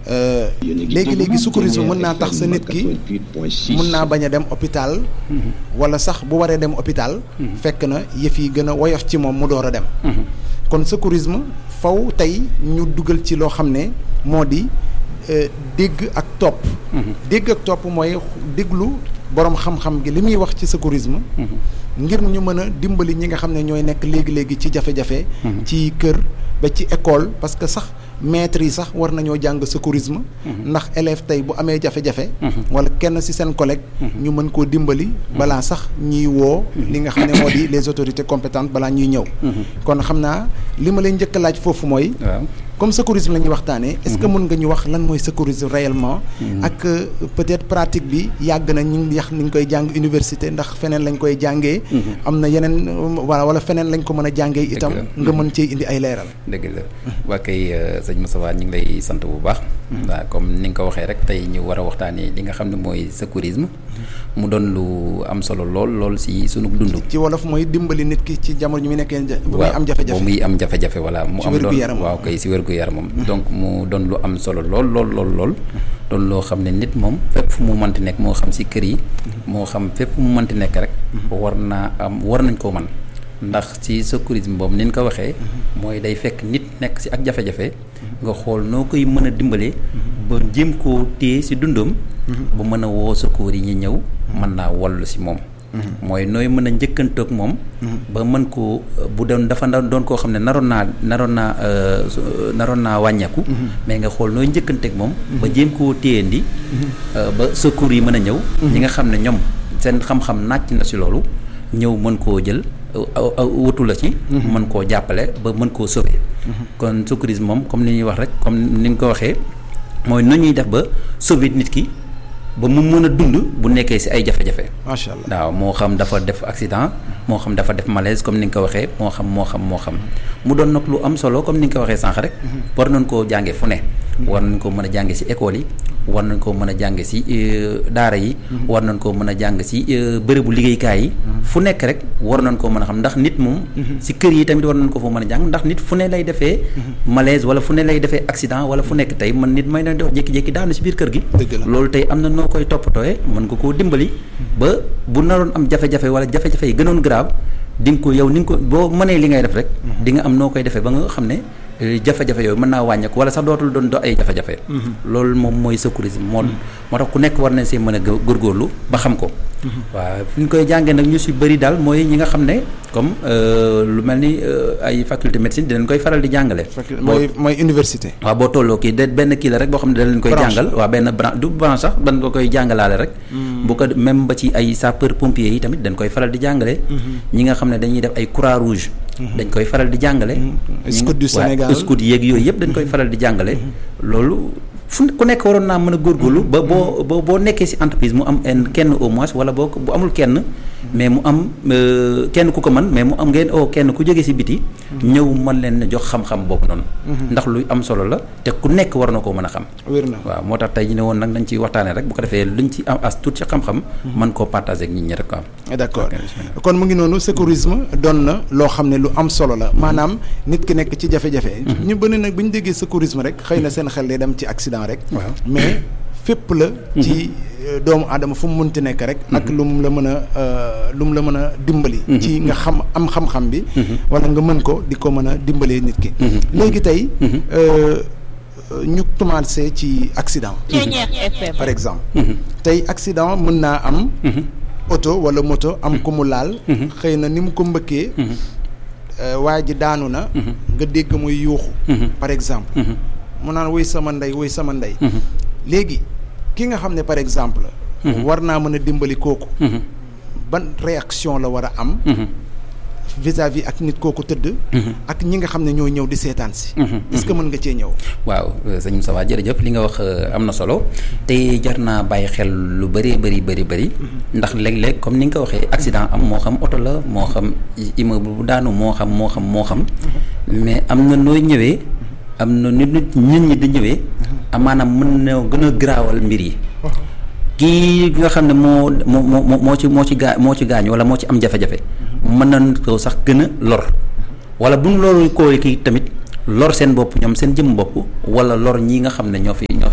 léegi léegi secourisme mën naa tax sa nit ki mën naa bañ a dem hôpital wala sax bu waree dem hôpital fekk na yëf yi gën a woyof ci moom mu door a dem kon secourisme faw tey ñu dugal ci loo xam ne moo di dégg ak topp dégg ak topp mooy déglu boroom xam-xam gi li muy wax ci secourisme ngir ñu mën a dimbali ñi nga xam ne ñooy nekk léegi-léegi ci jafe-jafe ci kër ba ci école parce que sax maîtres yi sax war nañoo jàng secourisme ndax élève tey bu amee jafe-jafe wala kenn ci seen collègue ñu mën koo dimbali balaa sax ñuy woo li nga xam ne moo di les autorités compétentes balaa ñuy ñëw kon xam naa li ma leen njëkk a laaj foofu mooy comme secourisme la ñuy waxtaanee est-ce que mën nga ñu wax lan mooy secourisme réellement ak peut-être pratique bi yàgg na ñu ngi yax ni ñu koy jàng université ndax feneen lañ koy jàngee am na yeneen wala wala feneen lañ ko mën a jàngee itam nga mën cee indi ay leeral dëgg la waa kay sëñ Moussa ñu ngi lay sant bu baax waaw comme ni nga ko waxee rek tey ñu war a waxtaanee li nga xam ne mooy secourisme mu doon lu am solo lool lool si sunu dund ci wolof mooy dimbali nit ki ci jamono ñu muy nekkee bu muy am jafe-jafe muy am jafe-jafe voilà mu am doon waaw kay si wérgu yaramam donc mu doon lu am solo lool lool lool lool doon loo xam ne nit moom fépp fu mu mënti nekk moo xam si kër yi moo xam fépp fu mu mënti nekk rek war naa am war nañ koo man ndax ci secourisme boobu ni ñu ko waxee mooy day fekk nit nekk si ak jafe-jafe nga xool noo koy mën a dimbalee ba jéem koo téye si dundam ba mën a woo secours yi ñu ñëw mën naa wallu si moom mooy nooy mën a njëkkantoog moom ba mën koo bu doon dafa doon koo xam ne naroon naa naroon naa naroon naa wàññeeku mais nga xool nooy njëkkanteeg moom ba jéem koo téyandi ba secours yi mën a ñëw ñi nga xam ne ñoom seen xam-xam nàcc na si loolu ñëw mën koo jël wutu la ci mën koo jàppale ba mën koo sauver kon secourisme moom comme ni ñuy wax rek comme ni nga ko waxee mooy nu ñuy def ba sauver nit ki ba mu mën a dund bu nekkee ci ay jafe-jafe macha allah waaw moo xam dafa def accident moo xam dafa def malaise comme ni nga ko waxee moo xam moo xam moo xam mu doon nag lu am solo comme ni nga ko waxee sànq rek war nañ koo jànge fu ne war nañ ko mën a jànge ci école yi war nañ koo mën a jàng ci daara yi war nañ koo mën a jàng ci bërëbu liggéeykaay yi fu nekk rek war nañ koo mën a xam ndax nit moom ci kër yi tamit war nañ ko foo mën a jàng ndax nit fu ne lay defee malaise wala fu ne lay defee accident wala fu nekk tey man nit may na dox jékki-jékki daanu ci biir kër gi loolu tey am na noo koy toppatooyee mën nga koo dimbali ba bu naroon am jafe-jafe wala jafe-jafe yi gënoon grave di nga ko yow ni nga ko boo mënee li ngay def rek di nga am noo koy defee ba nga xam ne jafe-jafe yooyu mën naa wàññeeku wala sax dootul doon do ay jafe-jafe loolu moom mooy secourisme moo moo tax ku nekk war nañ see mën a góorgóorlu ba xam ko waaw fi ñu koy jàngee nag ñu si bëri daal mooy ñi nga xam ne comme lu mel ni ay faculté médecine dinañ koy faral di jàngale mooy mooy université waaw boo tolloo kii de benn kii la rek boo xam ne da leen koy jàngal waaw benn branche du branche sax dañ ko koy jàngalaale rek bu ko même ba ci ay sapeur pompier yi tamit dañ koy faral di jàngale ñi nga xam ne dañuy def ay croix rouge dañ koy faral di jàngale scout du Sénégal scout yeeg yooyu yëpp dañ koy faral di jàngale loolu fu ku nekk waroon naa mën a góorgóorlu ba boo boo boo nekkee ci entreprise mu am kenn au moins wala boo bu amul kenn mais mu am kenn ku ko mën mais mu am ngeen oo kenn ku jógee ci biti ñëw mën leen jox xam-xam boobu noonu ndax luy am solo la te ku nekk war na koo mën a xam wér na waaw moo tax tey ñu ne woon nag nañ ci waxtaanee rek bu ko defee luñ ci am as tuut ci xam-xam mën koo partager ak nit ñi rek ko am d'accord kon mu ngi noonu secourisme doon na loo xam ne lu am solo la maanaam nit ki nekk ci jafe-jafe ñu bëri nag bu ñu déggee secourisme rek xëy na seen xel day dem ci accident rek mais fépp la ci doomu aadama fu mu mënti nekk rek ak lu mu la mën a lu mu la mën a dimbali ci nga xam am xam-xam bi wala nga mën ko di ko mën a dimbalee nit ki léegi tey ñu commencé ci accident par exemple tey accident mën naa am oto wala moto am ku mu laal xëy na ni mu ko mbëkkee waa ji daanu na nga dégg muy yuuxu par exemple mu naan woy sama ndey woy sama ndey léegi ki nga xam ne par exemple war naa mën a dimbali kooku ban réaction la war a am vis-à-vis ak nit kooku tëdd ak ñi nga xam ne ñoo ñëw di seetaan si est-ce que mën nga cee ñëw waaw sëñ Moussa Wa jërëjëf li nga wax am na solo te jar naa bàyyi xel lu bëree bëri bëri bëri ndax léeg-léeg comme ni nga ko waxee accident am moo xam oto la moo xam immeuble bu daanu moo xam moo xam moo xam mais am na nooy ñëwee am na nit nit nit ñi di ñëwee amaanaam mën na gën a garaawal mbir yi kii nga xam ne moo moo moo moo ci moo ci gaa moo ci gaañ wala moo ci am jafe-jafe mën nañ ko sax gën a lor wala bu ñu loolu koo kii tamit lor seen bopp ñoom seen jëm bopp wala lor ñi nga xam ne ñoo fi ñoo fay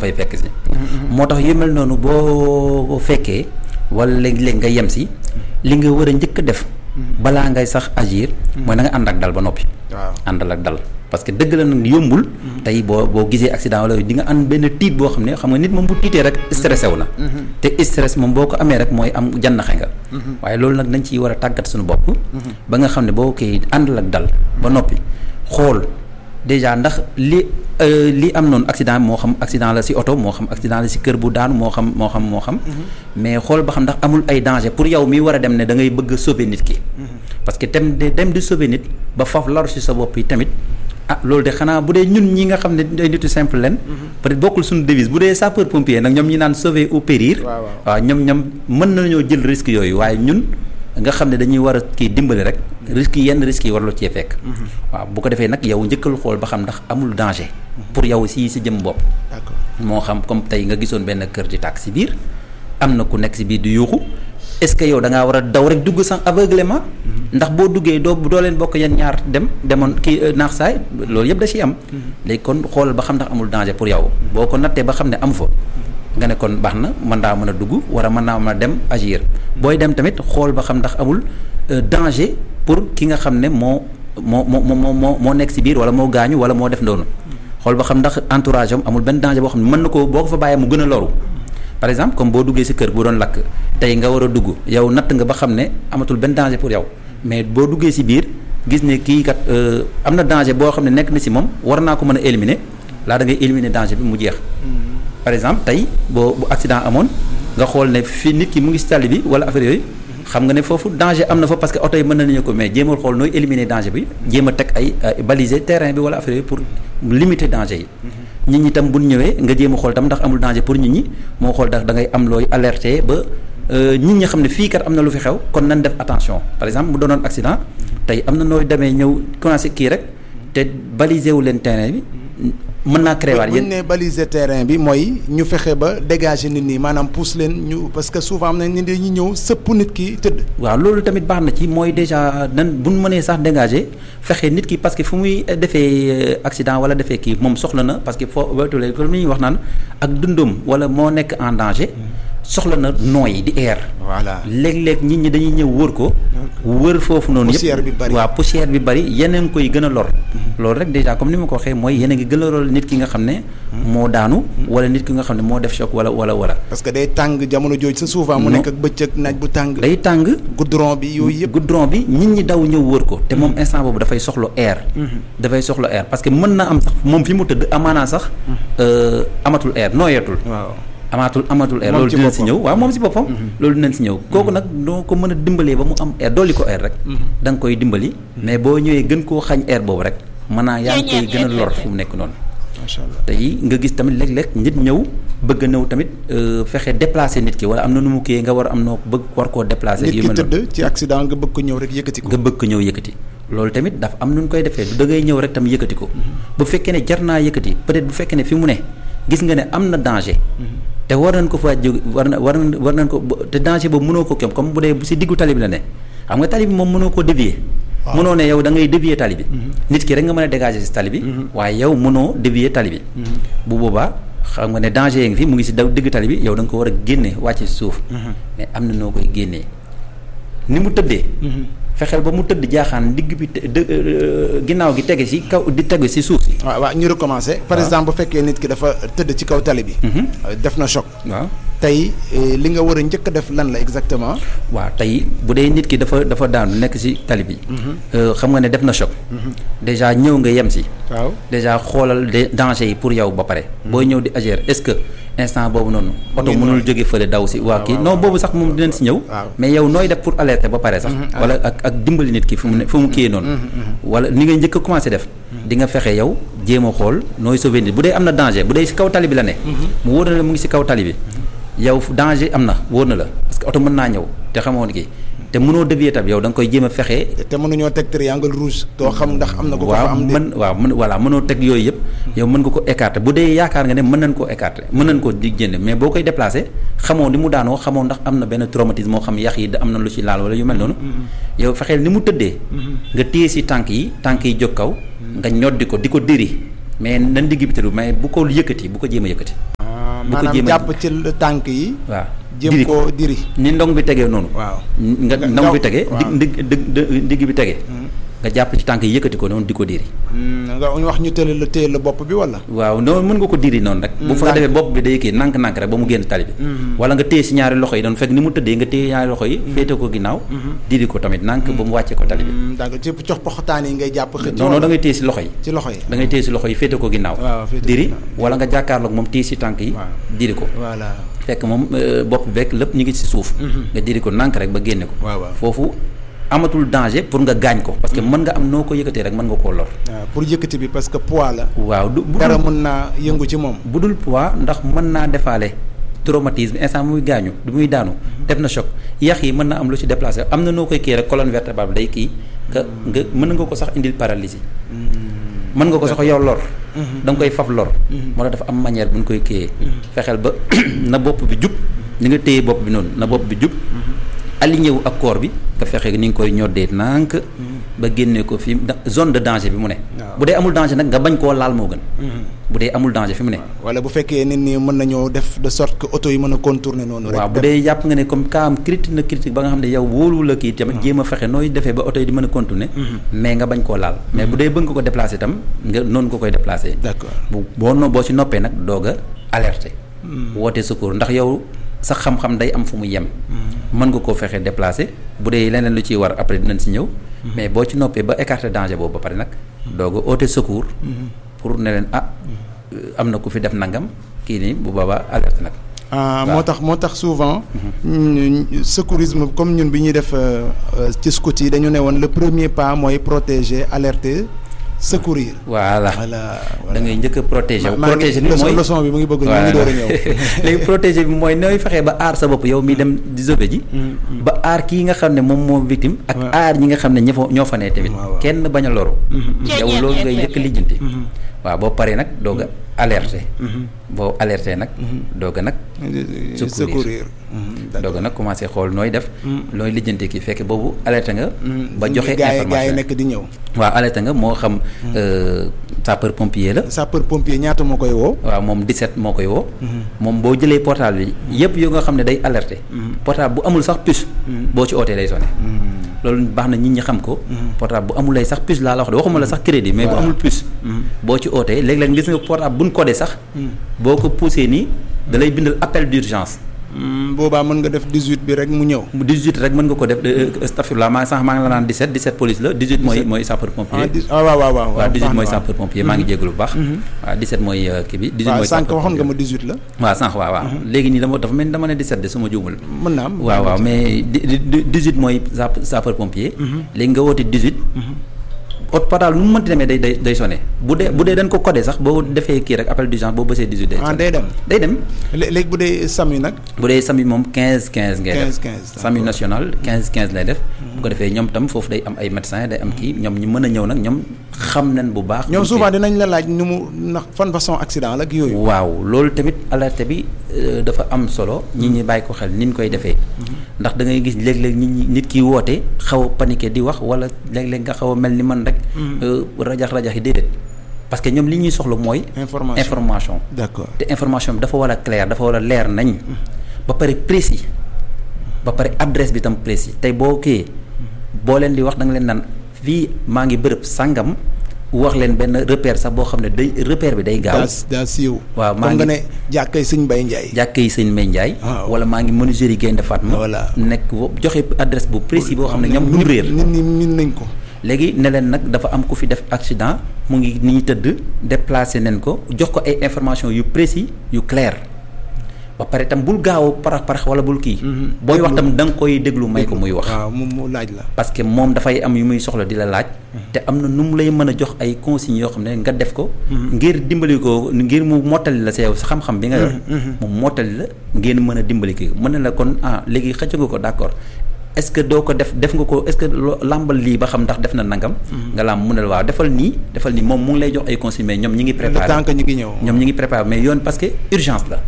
fay fekk si moo tax yu mel noonu boo fekkee wala léeg-léeg nga yem si li nga war a njëkk a def balaa ngay sax agir mooy na nga ànd ak dal ba noppi waaw àndal ak dal parce que dëgg la nag yombul tey boo boo gisee accident wala di nga am benn tiit boo xam ne xam nga nit moom bu tiitee rek stressé wu na te stress moom boo ko amee rek mooy am jannaxe nga waaye loolu nag dañ ciy war a tàggat suñu bopp ba nga xam ne boo koy àndal ak dal ba noppi xool déjà ndax li li am noonu accident moo xam accident la ci oto moo xam accident la ci kër bu daanu moo xam moo xam moo xam mais xool ba xam ndax amul ay danger pour yow mi war a dem ne da ngay bëgg a sauver nit ki parce que dem de dem di sauver nit ba foofu laru ci sa bopp yi tamit ah loolu de xanaa bu dee ñun ñi nga xam ne ay nitu simple leen peut-être bokkul suñu devise bu dee sapeur pompier nag ñoom ñi naan sauver ou périr waaw ñoom ñoom mën nañoo jël risque yooyu waaye ñun nga xam ne dañuy war a kii dimbali rek risques yi yenn risques yi warloo cee fekk waaw bu ko defee nag yow njëkkal xool ba xam ndax amul danger pour yow si si jëm bopp moo xam comme tey nga gisoon benn kër di tàkk si biir am na ku nekk si biir di yuuxu est-ce que yow da ngaa war a daw rek dugg sans aveuglement ndax boo duggee doo doo leen bokk yeen ñaar dem demoon kii naax saay loolu yëpp da ciy am léegi kon xoolal ba xam ndax amul danger pour yow boo ko nattee ba xam ne amu fa nga ne kon baax na mën naa mën a dugg wala mën naa mën a dem agir booy dem tamit xool ba xam ndax amul danger pour ki nga xam ne moo moo moo moo moo moo nekk si biir wala moo gaañu wala moo def noonu xool ba xam ndax entourage am amul benn danger boo xam ne mën na ko boo ko fa bàyyee mu gën a loru par exemple comme boo duggee si kër bu doon lakk tey nga war a dugg yow natt nga ba xam ne amatul benn danger pour yow mais boo duggee si biir gis ne kii kat am na danger boo xam ne nekk na si moom war naa ko mën a éliminer laa da ngay éliminer danger bi mu jeex. par exemple tey boo bu accident amoon nga xool ne fii nit ki mu ngi si tali bi wala affaire yooyu xam nga ne foofu danger am na fa parce que oto yi mën nañu ko mais jéemal xool nooy éliminer danger bi jéem a teg ay baliser terrain bi wala affaire yooyu pour limiter danger yi. nit ñi tam bu ñu ñëwee nga jéem a xool tam ndax amul danger pour nit ñi moo xool ndax da ngay am looy alerter ba nit ñi xam ne fii kat am na lu fi xew kon nan def attention par exemple mu doonoon accident tey am na nooy demee ñëw commencé kii rek te baliser wu leen terrain bi. mën naa créer waat bu ñu nee baliser terrain bi mooy ñu fexe ba dégager nit ñi maanaam pousse leen ñu parce que souvent am na nit ñi ñëw sëpp nit ki tëdd. waaw loolu tamit baax na ci mooy déjà nan bu ñu mënee sax dégager fexe nit ki parce que fu muy defee accident wala defee kii moom soxla na parce que foo wetulee comme ni ñuy wax naan ak dundum wala moo nekk en danger. soxla na nooy di air. voilà léeg-léeg nit ñi dañuy ñëw wër ko. wër foofu noonu yëpp poussière bi bari waaw poussière bi bari yeneen koy gën a lor. loolu rek déjà comme ni ma ko waxee mooy yeneen ngi gën a lor nit ki nga xam ne. moo daanu. wala nit ki nga xam ne moo def choc wala wala wala. parce que day tàng jamono jooju sa souvent mu nekk ak bëccëg naaj bu tàng. day tàng. goudron bi yooyu yëpp. goudron bi nit ñi daw ñëw wër ko. te moom instant boobu dafay soxla air. dafay soxla air parce que mën na am sax moom fi mu tëdd amaanaa sax amatul air nooyatul. waaw. amaatul amatul air loolu dinañ si ñëw waaw moom si boppam loolu dinañ si ñëw kooku nag doo ko mën a dimbalee ba mu am air dolli ko air rek da nga koy dimbali mais boo ñëwee gën koo xañ air boobu rek mën naa yaa ngi koy gën a lor fu mu nekk noonu macha allah tey nga gis tamit léeg-léeg nit ñëw bëgg a ñëw tamit fexe déplacer nit ki wala am na nu mu kii nga war a am noo bëgg war koo déplacer nit ki tëdd ci accident nga bëgg ko ñëw rek yëkkati ko nga bëgg ko ñëw yëkkati loolu tamit dafa am nu ñu koy defee du da ngay ñëw rek tam yëkkati ko bu fekkee ne jar naa yëkkati peut-être bu fekkee ne fi mu ne gis nga ne am na danger te war nañ ko fa jóg war na war war nañ ko te danger boobu mënoo ko kéem comme bu dee si diggu tali bi la ne xam nga tali bi moom mënoo koo dévier mënoo ne yow da ngay dévier tali bi nit ki rek nga mën a dégager si tali bi waaye yow mënoo dévier tali bi bu boobaa xam nga ne danger yi ngi fi mu ngi si daw diggu tali bi yow da nga ko war a génne wàcce si suuf mais am na noo koy génnee ni mu tëddee fexeel ba mu tëdd jaaxaan digg bi ginnaaw gi tege si kaw di tege si suuf si. waaw waaw ñu recommencer. par exemple bu fekkee nit ki dafa tëdd ci kaw tali bi. def na choc. waaw tey li nga war a njëkk a def lan la exactement. waaw tey bu dee nit ki dafa dafa daanu nekk si tali bi. xam nga ne def na choc. déjà ñëw nga yem si. waaw déjà xoolal de danger yi pour yow ba pare. booy ñëw di agir est-ce que. instant boobu noonu oto mënul jóge fële daw si waa kii non boobu sax moom dinañ si ñëw mais yow nooy def pour alerter ba pare sax wala ak ak dimbali nit ki fu mu ne fu mu kiyee noonu wala ni nga njëkk a commencé def di nga fexe yow jéem a xool nooy sauver nit bu dee am na danger bu dee si kaw tali bi la ne mu wóor na la mu ngi si kaw tali bi yow danger am na wóor na la parce que oto mën naa ñëw te xamoon kii te mënoo dévier tam yow da nga koy jéem a fexe. te mënuñoo teg triangle rouge. doo xam ndax am na ko ko fa am waaw mën waaw mën voilà mënoo teg yooyu yëpp. yow mën nga ko écarter bu dee yaakaar nga ne mën nañ koo écarter mën nañ koo di jënd mais boo koy déplacer xamoo ni mu daanoo xamoo ndax am na benn traumatisme moo xam yax yi am na lu ci laal wala yu mel noonu. yow fexeel ni mu tëddee. nga téye si tànk yi tànk yi jóg kaw. nga ñoddi ko di ko diri mais nan digg bi tëdd mais bu ko yëkkati bu ko jéem a yëkkati. bu ko jéem maanaam jàpp ci tànk yi. waaw jéem koo diri. ni ndong bi tegee noonu. waaw nga ndong bi tegee. waaw ndig ndig ndig bi tegee. nga jàpp ci tànk yi yëkkati ko noonu di ko diri. nga wax ñu tële la téye la bopp bi wala. waaw noonu mën nga ko diri noonu rek. bu fa defee bopp bi day kii nànk-nànk rek ba mu génn tali bi. wala nga téye si ñaari loxo yi doon fekk ni mu tëddee nga téye ñaari loxo yi. féete ko ginnaaw. diri ko tamit nànk ba mu wàccee ko tali bi. d'accord ci cox poxtaan yi ngay jàpp. xëcc non non da ngay téye si loxo yi. ci loxo yi da ngay téye si loxo yi féete ko ginnaaw. waaw féete ko diri ginnaaw. wala nga jàkkaarloog moom téye si tànk yi. waaw. diri ko. voilà. fekk moom bopp beeg lépp ñu ngi si suuf. nga diri ko nànk rek ba génne ko. waaw waaw. foofu amatul danger pour nga gaañ ko. parce que mën nga am noo ko yëkkatee rek mën nga koo lor. waaw pour yëkkati bi parce que poids la. waaw du bu dara dul mën naa yëngu ci moom. bu dul poids ndax mën naa defaale traumatisme instant muy gaañu du muy daanu def na choc yax yi mën na am lu ci déplacé am na noo koy kii rek colonne vertébrale day kii nga nga mën nga ko sax indil paralysie mën nga ko sax yow lor da nga koy faf lor moo tax dafa am manière bu ñu koy kiyee fexeel ba na bopp bi jub ni nga téye bopp bi noonu na bopp bi jub aligné wu ak corps bi nga fexe ni nga koy ñoddee nànk ba génnee ko fi da- zone de danger bi mu ne waaw. bu dee amul danger nag nga bañ koo laal moo gën bu dee amul danger fi mu ne wala bu fekkee nit ñi mën nañoo def de sorte que oto yi mën a contourner noonu. rek waaw bu dem. dee jàpp nga ne comme cas am critique na critique ba nga xam ne yow wóolu la kii tamit jéem a fexe nooy defee ba oto yi di mën a continuer mais nga bañ koo laal mais bu dee bëgg nga ko déplacer itam nga noonu nga koy déplacer d'accord bu boo no boo ci noppee nag doog a alerter woote secours ndax yow sa xam-xam day am fu mu yem mën nga koo fexe déplacer bu dee leneen lu ciy war après dinañ si ñëw mais boo ci noppee ba écarter danger boobu ba pare nag doog a oote secours pour ne leen ah am na ku fi def nangam kii nii bu boobaa alerte nag ah waaw. moo tax moo tax souvent. ñu- secourisme comme ñun bi ñuy def euh, euh, ci scout yi dañu ne woon le premier pas mooy protéger alerter secourir. voilà voilà da ngay njëkk a protéger wu maa ngi protéger bi leçon mooy leçon bi mu ngi bëgg ñu ngi door a ñëw. léegi protéger bi mooy nooy fexee ba aar sa bopp yow mi dem di sauver ji ba aar kii nga xam ne moom moo victime ak Ouais. aar ñi nga xam ne ña fa ñoo fa ne tamit waaw, waaw. kenn bañ a loru yow loolu ngay njëkk a lijjanti waaw boo paree nag doog a alerter boo alerter nag doog a nag Secourir. secourir. doog a nag commencé xool nooy def nooy lijjanti kii fekk boobu alerter nga ba joxe gaa yi gaa yi information nekk di ñëw. waaw alerter nga moo xam sapeur pompier la sapeur pompier ñaata moo koy woo. waaw moom 17 moo koy woo. moom boo jëlee portable bi yëpp yoo nga xam ne day alerté. portable bu amul sax puce. boo ci ootee day sonné. loolu baax na nit ñi xam ko. portable bu amul lay sax puce laa la wax de waxuma la sax crédit mais bu Voilà. amul puce. boo ci ootee léeg-léeg gis nga portable buñ codé sax. boo ko poussé nii da lay bindal appel d'urgence. Hmm, boobaa mën nga def 18 bi rek mu ñëw. mu 18 rek mën nga ko def astafurlah maa sax maa ngi la naan 17 17 police la 18 mooy mooy sapeur ah pompier. dix ah waaw waaw waaw. waaw 18 mooy baax na, sapeur pompier maa ngi jégalu bu baax. waaw 17 mooy euh, kii bi. 18 waaw mooy sànq sapeur waxoon nga pompier. ma 18 la. waaw sànq waaw waaw léegi nii dama dafa mel ni dama ne 17 de su ma juumul. mën naa am. waaw waaw mais di di di 18 mooy sap sapeur pompier. léegi nga woote 18. ot portable nu mu mënti demee day day day sonné bu dee bu dee dañ ko codé sax boo defee kii rek appel d'urgence boo bësee 18 day ah sonné. day dem. day dem lé- léegi bu dee SAMU nag. bu dee SAMU moom 15 15 ngay def 15 15 SAMU national 15 15 lay def. bu ko defee ñoom tam foofu day am ay médecins day am kii ñoom ñu mën a ñëw nag ñoom xam nañ bu baax. ñoom ñu souvent kii. dinañ la laaj nu mu ndax fan façon accident la ak yooyu. waaw loolu tamit alerte bi euh, dafa am solo nit ñi bàyyi ko xel ni ñu koy defee ndax da ngay gis léeg-léeg nit ñi nit ki woote xaw a paniqué di wax wala léeg-léeg nga xaw a mel ni man rek euh, rajax rajax yi déedéet parce que ñoom li ñuy soxla mooy information information d'accord te information bi dafa war a clair dafa war a leer nañ ba pare précis ba pare adresse bi tam précis tey boo kii boo leen di wax da nga leen naan fii maa ngi bërëb sàngam wax leen benn repère sax boo xam ne day repère bi day gaaw daa daa siiw. waaw maa comme nga ngi- ne jàkkay sëñ Mbaye Ndiaye. jàkka yi sëñ Mbay Njaay waaw. wala maa ngi menuiserie Gaynde Fatma Voilà. nekk wo- joxe adresse bu précis boo xam ne ñoom duñ nit- réer nit ñi min nañ ko. léegi ne leen nag dafa am ku fi def accident mu ngi nii tëdd déplacé nañ ko jox ko ay information yu précis yu clair ba pare tam bul gaaw a parax parax wala bul kii booy wax tam da nga koy déglu may ko muy wax waaw mu mu laaj la. parce que moom dafay am yu muy soxla di la laaj te am na nu mu lay mën a jox ay consignes yoo xam ne nga def ko ngir dimbali ko ngir mu mottali la sa yow sa xam-xam bi nga yor mu mottali la ngeen mën a dimbali kii mën na la kon ah léegi xëcc nga ko d'accord est-ce que doo ko def def nga ko est-ce que loo làmbal lii ba xam ndax def na nangam nga làmb mu ne la waaw defal nii defal nii moom mu ngi lay jox ay consignes mais ñoom ñi ngi le préparé temps que ñu ngi ñëw. ñoom ñi ngi préparé mais yoon parce que urgence la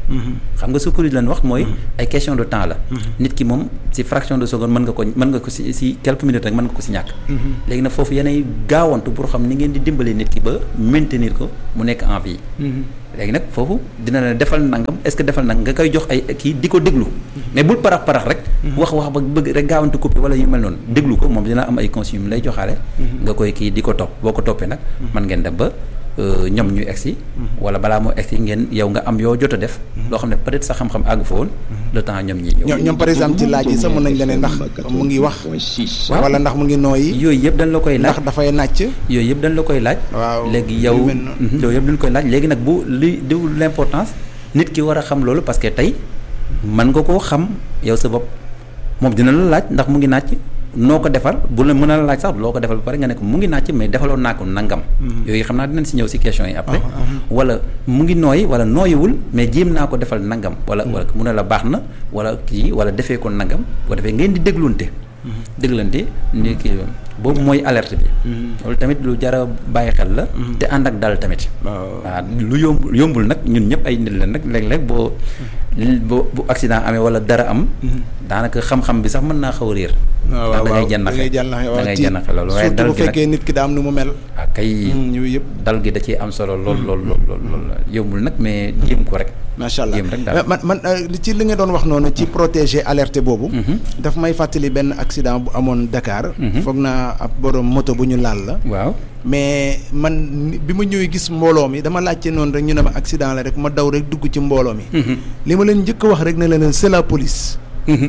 xam nga secours lañ wax mooy ay question de temps la nit ki moom si fraction de seconde mën nga ko mën nga ko si si quelques minutes rek mën nga ko si ñàkk léegi nag foofu yenay gaawantu pour xam ni ngeen di dimbalee nit ki ba maintenir ko mu nekk en vie léegi nag foofu dina la defal nangam est-ce que defal nangam nga koy jox ay kii di ko déglu mais bul parax parax rek wax wax ba bëgg rek gaawantu copie wala yu mel noonu déglu ko moom dina am ay consignes yu lay joxaale nga koy kii di ko topp boo ko toppee nag mën ngeen dem ba ñoom ñu egsi wala balaa moo egsi ngeen yow nga am yoo jot a def loo xam ne peut-être sa xam-xam àgg fa woon le temps ñoom ñi ñëw ñoom par exemple ci laaj yi sax mën nañ la ne ndax mu ngi wax wala ndax mu ngi nooyi yooyu yëpp dañ la koy laaj ndax dafay nàcc yooyu yëpp dañ la koy laaj waaw léegi yow yooyu yëpp dañ koy laaj léegi nag bu li di l'importance nit ki war a xam loolu parce que tey mën nga koo xam yow sa bopp moom dina la laaj ndax mu ngi nàcc noo ko defal bu la mën a laaj sax loo ko defal ba pare nga ne ko mu ngi nàcc mais defaloon naa ko nangam. yooyu xam naa dinañ si ñëw si questions yi après. wala mu ngi nooyi wala nooyiwul mais jéem naa ko defal nangam. wala wala mu ne la baax na wala kii wala defee ko nangam boo defee ngeen di déglunte. déglante ni kii boobu mooy alerte bi. loolu tamit lu jar a bàyyi xel la. te ànd ak dal tamit. waaw lu yomb yombul nag ñun ñëpp ay nit la nag léeg-léeg boo. boo bu accident amee wala dara am. daanaka xam-xam bi sax mën naa xaw a réer. waaw ndax da ngay jànnaxe da ngay jànnaxe da ngay jànnaxe loolu waaye surtout dal bu gi nag fekkee nit ki daa am nu mu mel. ah kay yooyu yëpp. dal gi da ciy am solo lool lool lool lool lool yombul nag mais jéem ko rek. macha allah jéem rek daal man man li ci li nga doon wax noonu ci protéger alerte boobu. daf may fàttali benn accident bu amoon Dakar. foog naa ab borom moto bu ñu laal la. waaw mais man ni- bi ma ñëwee gis mbooloo mi dama laajte noonu rek ñu ne ma accident la rek ma daw rek dugg ci mbooloo mi. li ma leen njëkk a wax rek ne leen c'est la police.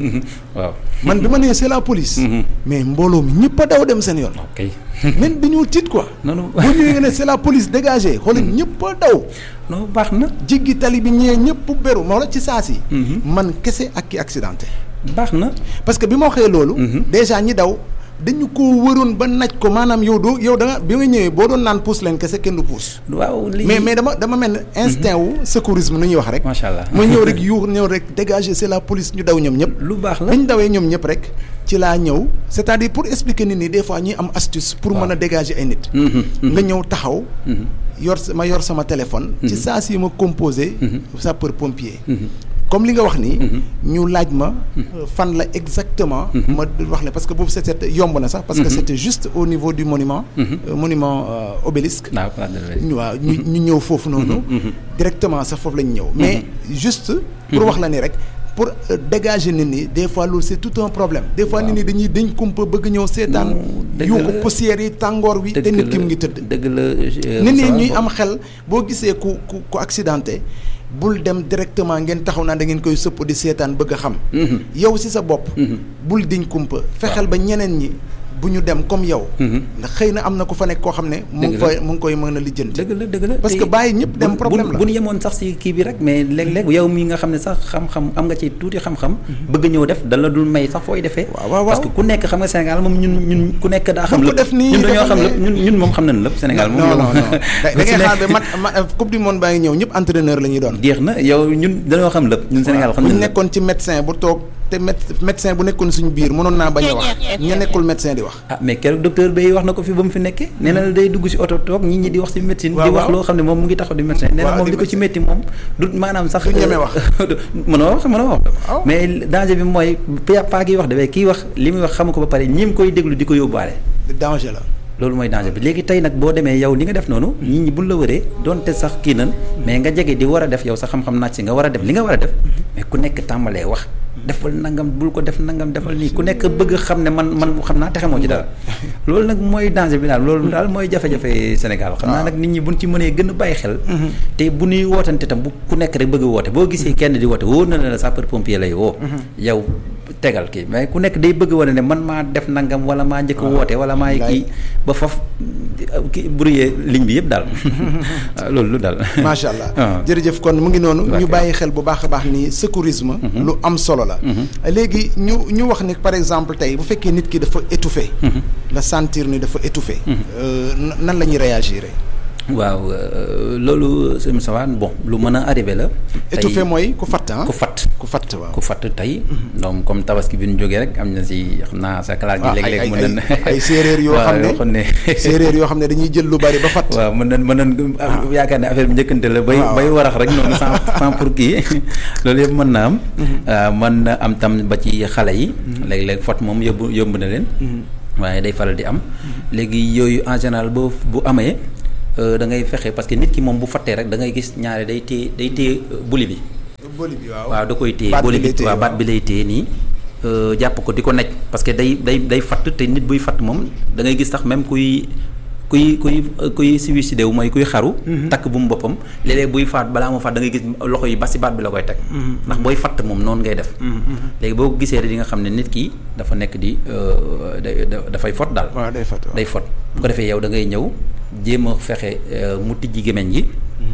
waaw. man bi ma nee c'est la police. mais mbooloo mi ñëpp a daw dem seen yoon. ok même dañoo tiit quoi. noonu bu ñëwee nga ne c'est la police dégagée xoolal ñëpp a daw. non baax na jéggi tali bi ñëwee ñëpp beru moo la ci saa si. man kese ak ki accidenté. baax na parce que bi ma waxee loolu. déjà ñi daw dañu ko wëroon ba naj ko maanaam yow doo yow da nga bi nga ñëwee boo doon naan puus leen kese kenn du puus. waaw lii mais mais dama dama mel ne instinct wu secourisme nu ñuy wax rek. macha allah ma ñëw rek yuux ñëw rek dégager c'est la police ñu daw ñoom ñëpp. lu baax la bi ñu dawee ñoom ñëpp rek ci laa ñëw c'est-à-dire pour expliquer nit ñi des fois ñuy am astuce. pour mën a dégager ay nit. nga ñëw taxaw. yor sa ma yor sama téléphone. ci saa si ma composé. sapeur pompier. comme li nga wax nii. ñu laaj ma. fan la exactement. ma wax la parce que boobu c'était yomb na sax. parce que c'était juste au niveau du monument. euh, monument euh, obélisque. waaw place de l'Obélisque. ñu waaw ñu ñu ñëw foofu noonu. directement sax foofu lañ ñëw. mais juste. pour wax la ni rek. pour euh, dégager nit ñi des fois loolu c'est tout un problème. des fois nit ñi dañuy dañ kumpa bëgg ñëw seetaan. dëgg yuuxu la. poussière yi tàngoor wi. te dëgg nit ki la mu ngi tëdd. dëgg la euh, nit ñi ça va, ñuy bon. am xel boo gisee ku ku ku accidenté bul dem directement ngeen taxaw naa da ngeen koy sëpp di seetaan bëgg a xam. yow ci sa bopp. bul diñ kumpa fexeel ba ñeneen ñi bu ñu dem comme yow. ndax xëy na am na ku fa nekk koo xam ne. mu ngi Dëgg la. koy mu ngi koy mën a lijjanti. dëgg la dëgg la Parce te que bàyyi ñëpp dem bu- problème bu- la. bu ñu yemoon sax si kii bi rek mais léeg-léeg yow mi nga xam ne sax xam-xam am nga ci tuuti xam-xam bëgg ñëw def da la dul may sax fooy defee waaw, waaw, parce que ku nekk xam nga Sénégal moom ñun ñun ku nekk daa xam Bu ko lépp def nii, ñun dañoo dafa xam ne- lépp ñun ñun moom xam nañ lépp Sénégal moom non yow- non non da da ku si ngay nekk- xaar ba mat ma coupe du monde baa ngi ñëw ñëpp entraîneur la ñuy doon. jeex na yow ñun dañoo xam lépp ñun Sénégal xam bu ñu nañ lépp nekkoon ci médecin bu toog te méde- médecin bu nekkoon suñu biir mënoon naa bañ a wax ña nekkul médecin di wax. ah mais keroog docteur Bay wax na ko fi ba mu fi nekkee nee na la day dugg si oto toog nit ñi di wax si médecine waaw, di wax waaw. loo xam ne moom mu ngi taxaw di médecin nee na waaw, moom di li ko ci médecin. métti moom du maanaam sax Du ñeme wax. mënoo wax mënoo wax Waaw. mais danger bi mooy pa paa gi wax dafay kii wax li muy wax xamu ko ba pare ñi koy déglu di ko yóbbaale danger la. loolu mooy danger bi léegi tey nag boo demee yow li nga def noonu nit ñi buñ la wëree doonte sax kii nan mais nga jege di war a def yow sa xam-xam naaj si nga war a def li nga war a def mais ku nekk tàmbalee wax defal nangam bul ko def nangam defal nii ku nekk bëgg xam ne man man xam naa te xamoo ci dara loolu nag mooy danger bi daal loolu daal mooy jafe-jafe Sénégal xam naa nag nit ñi buñ ci mënee gën a bàyyi xel te bu ñuy wootante tam bu ku nekk rek bëgg a woote boo gisee kenn di woote wóor na la la sapeur pompier lay woo yow tegal kii mais ku nekk day bëgg wane ne man maa def nangam wala maa njëkk a woote wala maa kii ba faf ki brouillé ligne bi yëpp daal waaw loolu lu daal macha allah Ah. jërëjëf kon mu ngi noonu ñu Ok. bàyyi xel bu baax a baax ni secourisme lu am solo la léegi ñu ñu wax ni par exemple tey bu fekkee nit ki dafa étouffé la sentir ni dafa étouffé euh, na- nan la ñuy réagir waaw loolu sëñ Moussa bon lu mën a arrivé la. étouffé mooy ku fatt ah ku fatt ku fatt waaw ku fatt tey. donc comme tabaski bi ñu jógee rek am na si xam naa sa classe gi. léeg-léeg mën nañ ay séeréer yoo xam ne séeréer yoo xam ne dañuy jël lu bari ba fatt. waaw mën nañ mën nañ yaakaar ne affaire bi njëkkante la. bay bay warax rek noonu sans sans pour kii loolu yëpp mën na am. mën na am tam ba ci xale yi. léeg-léeg fatt moom yóbbu yóbbu na leen. waaye day faral di am. léegi yooyu en général boo bu amee. da ngay fexe parce que nit ki moom bu fattee rek da ngay gis ñaare day téye day téye buli bi. boli bi waaw waaw da koy téye boli bi waaw baat bi lay téye nii. jàpp ko di ko nekk parce que day day day fatt te nit buy fatt moom da ngay gis sax même kuy kuy kuy kuy suicidé wu mooy kuy xaru. takk bu mu boppam léeg-léeg buy faat balaa moo faat da ngay gis loxo yi ba si baat bi la koy teg. ndax booy fatt moom noonu ngay def. léegi boo ko gisee di nga xam ne nit ki dafa nekk di dafay fot daal. waaw day fot day fot bu ko defee yow da ngay ñëw jéem a fexe mu tijji gémmiñ gi.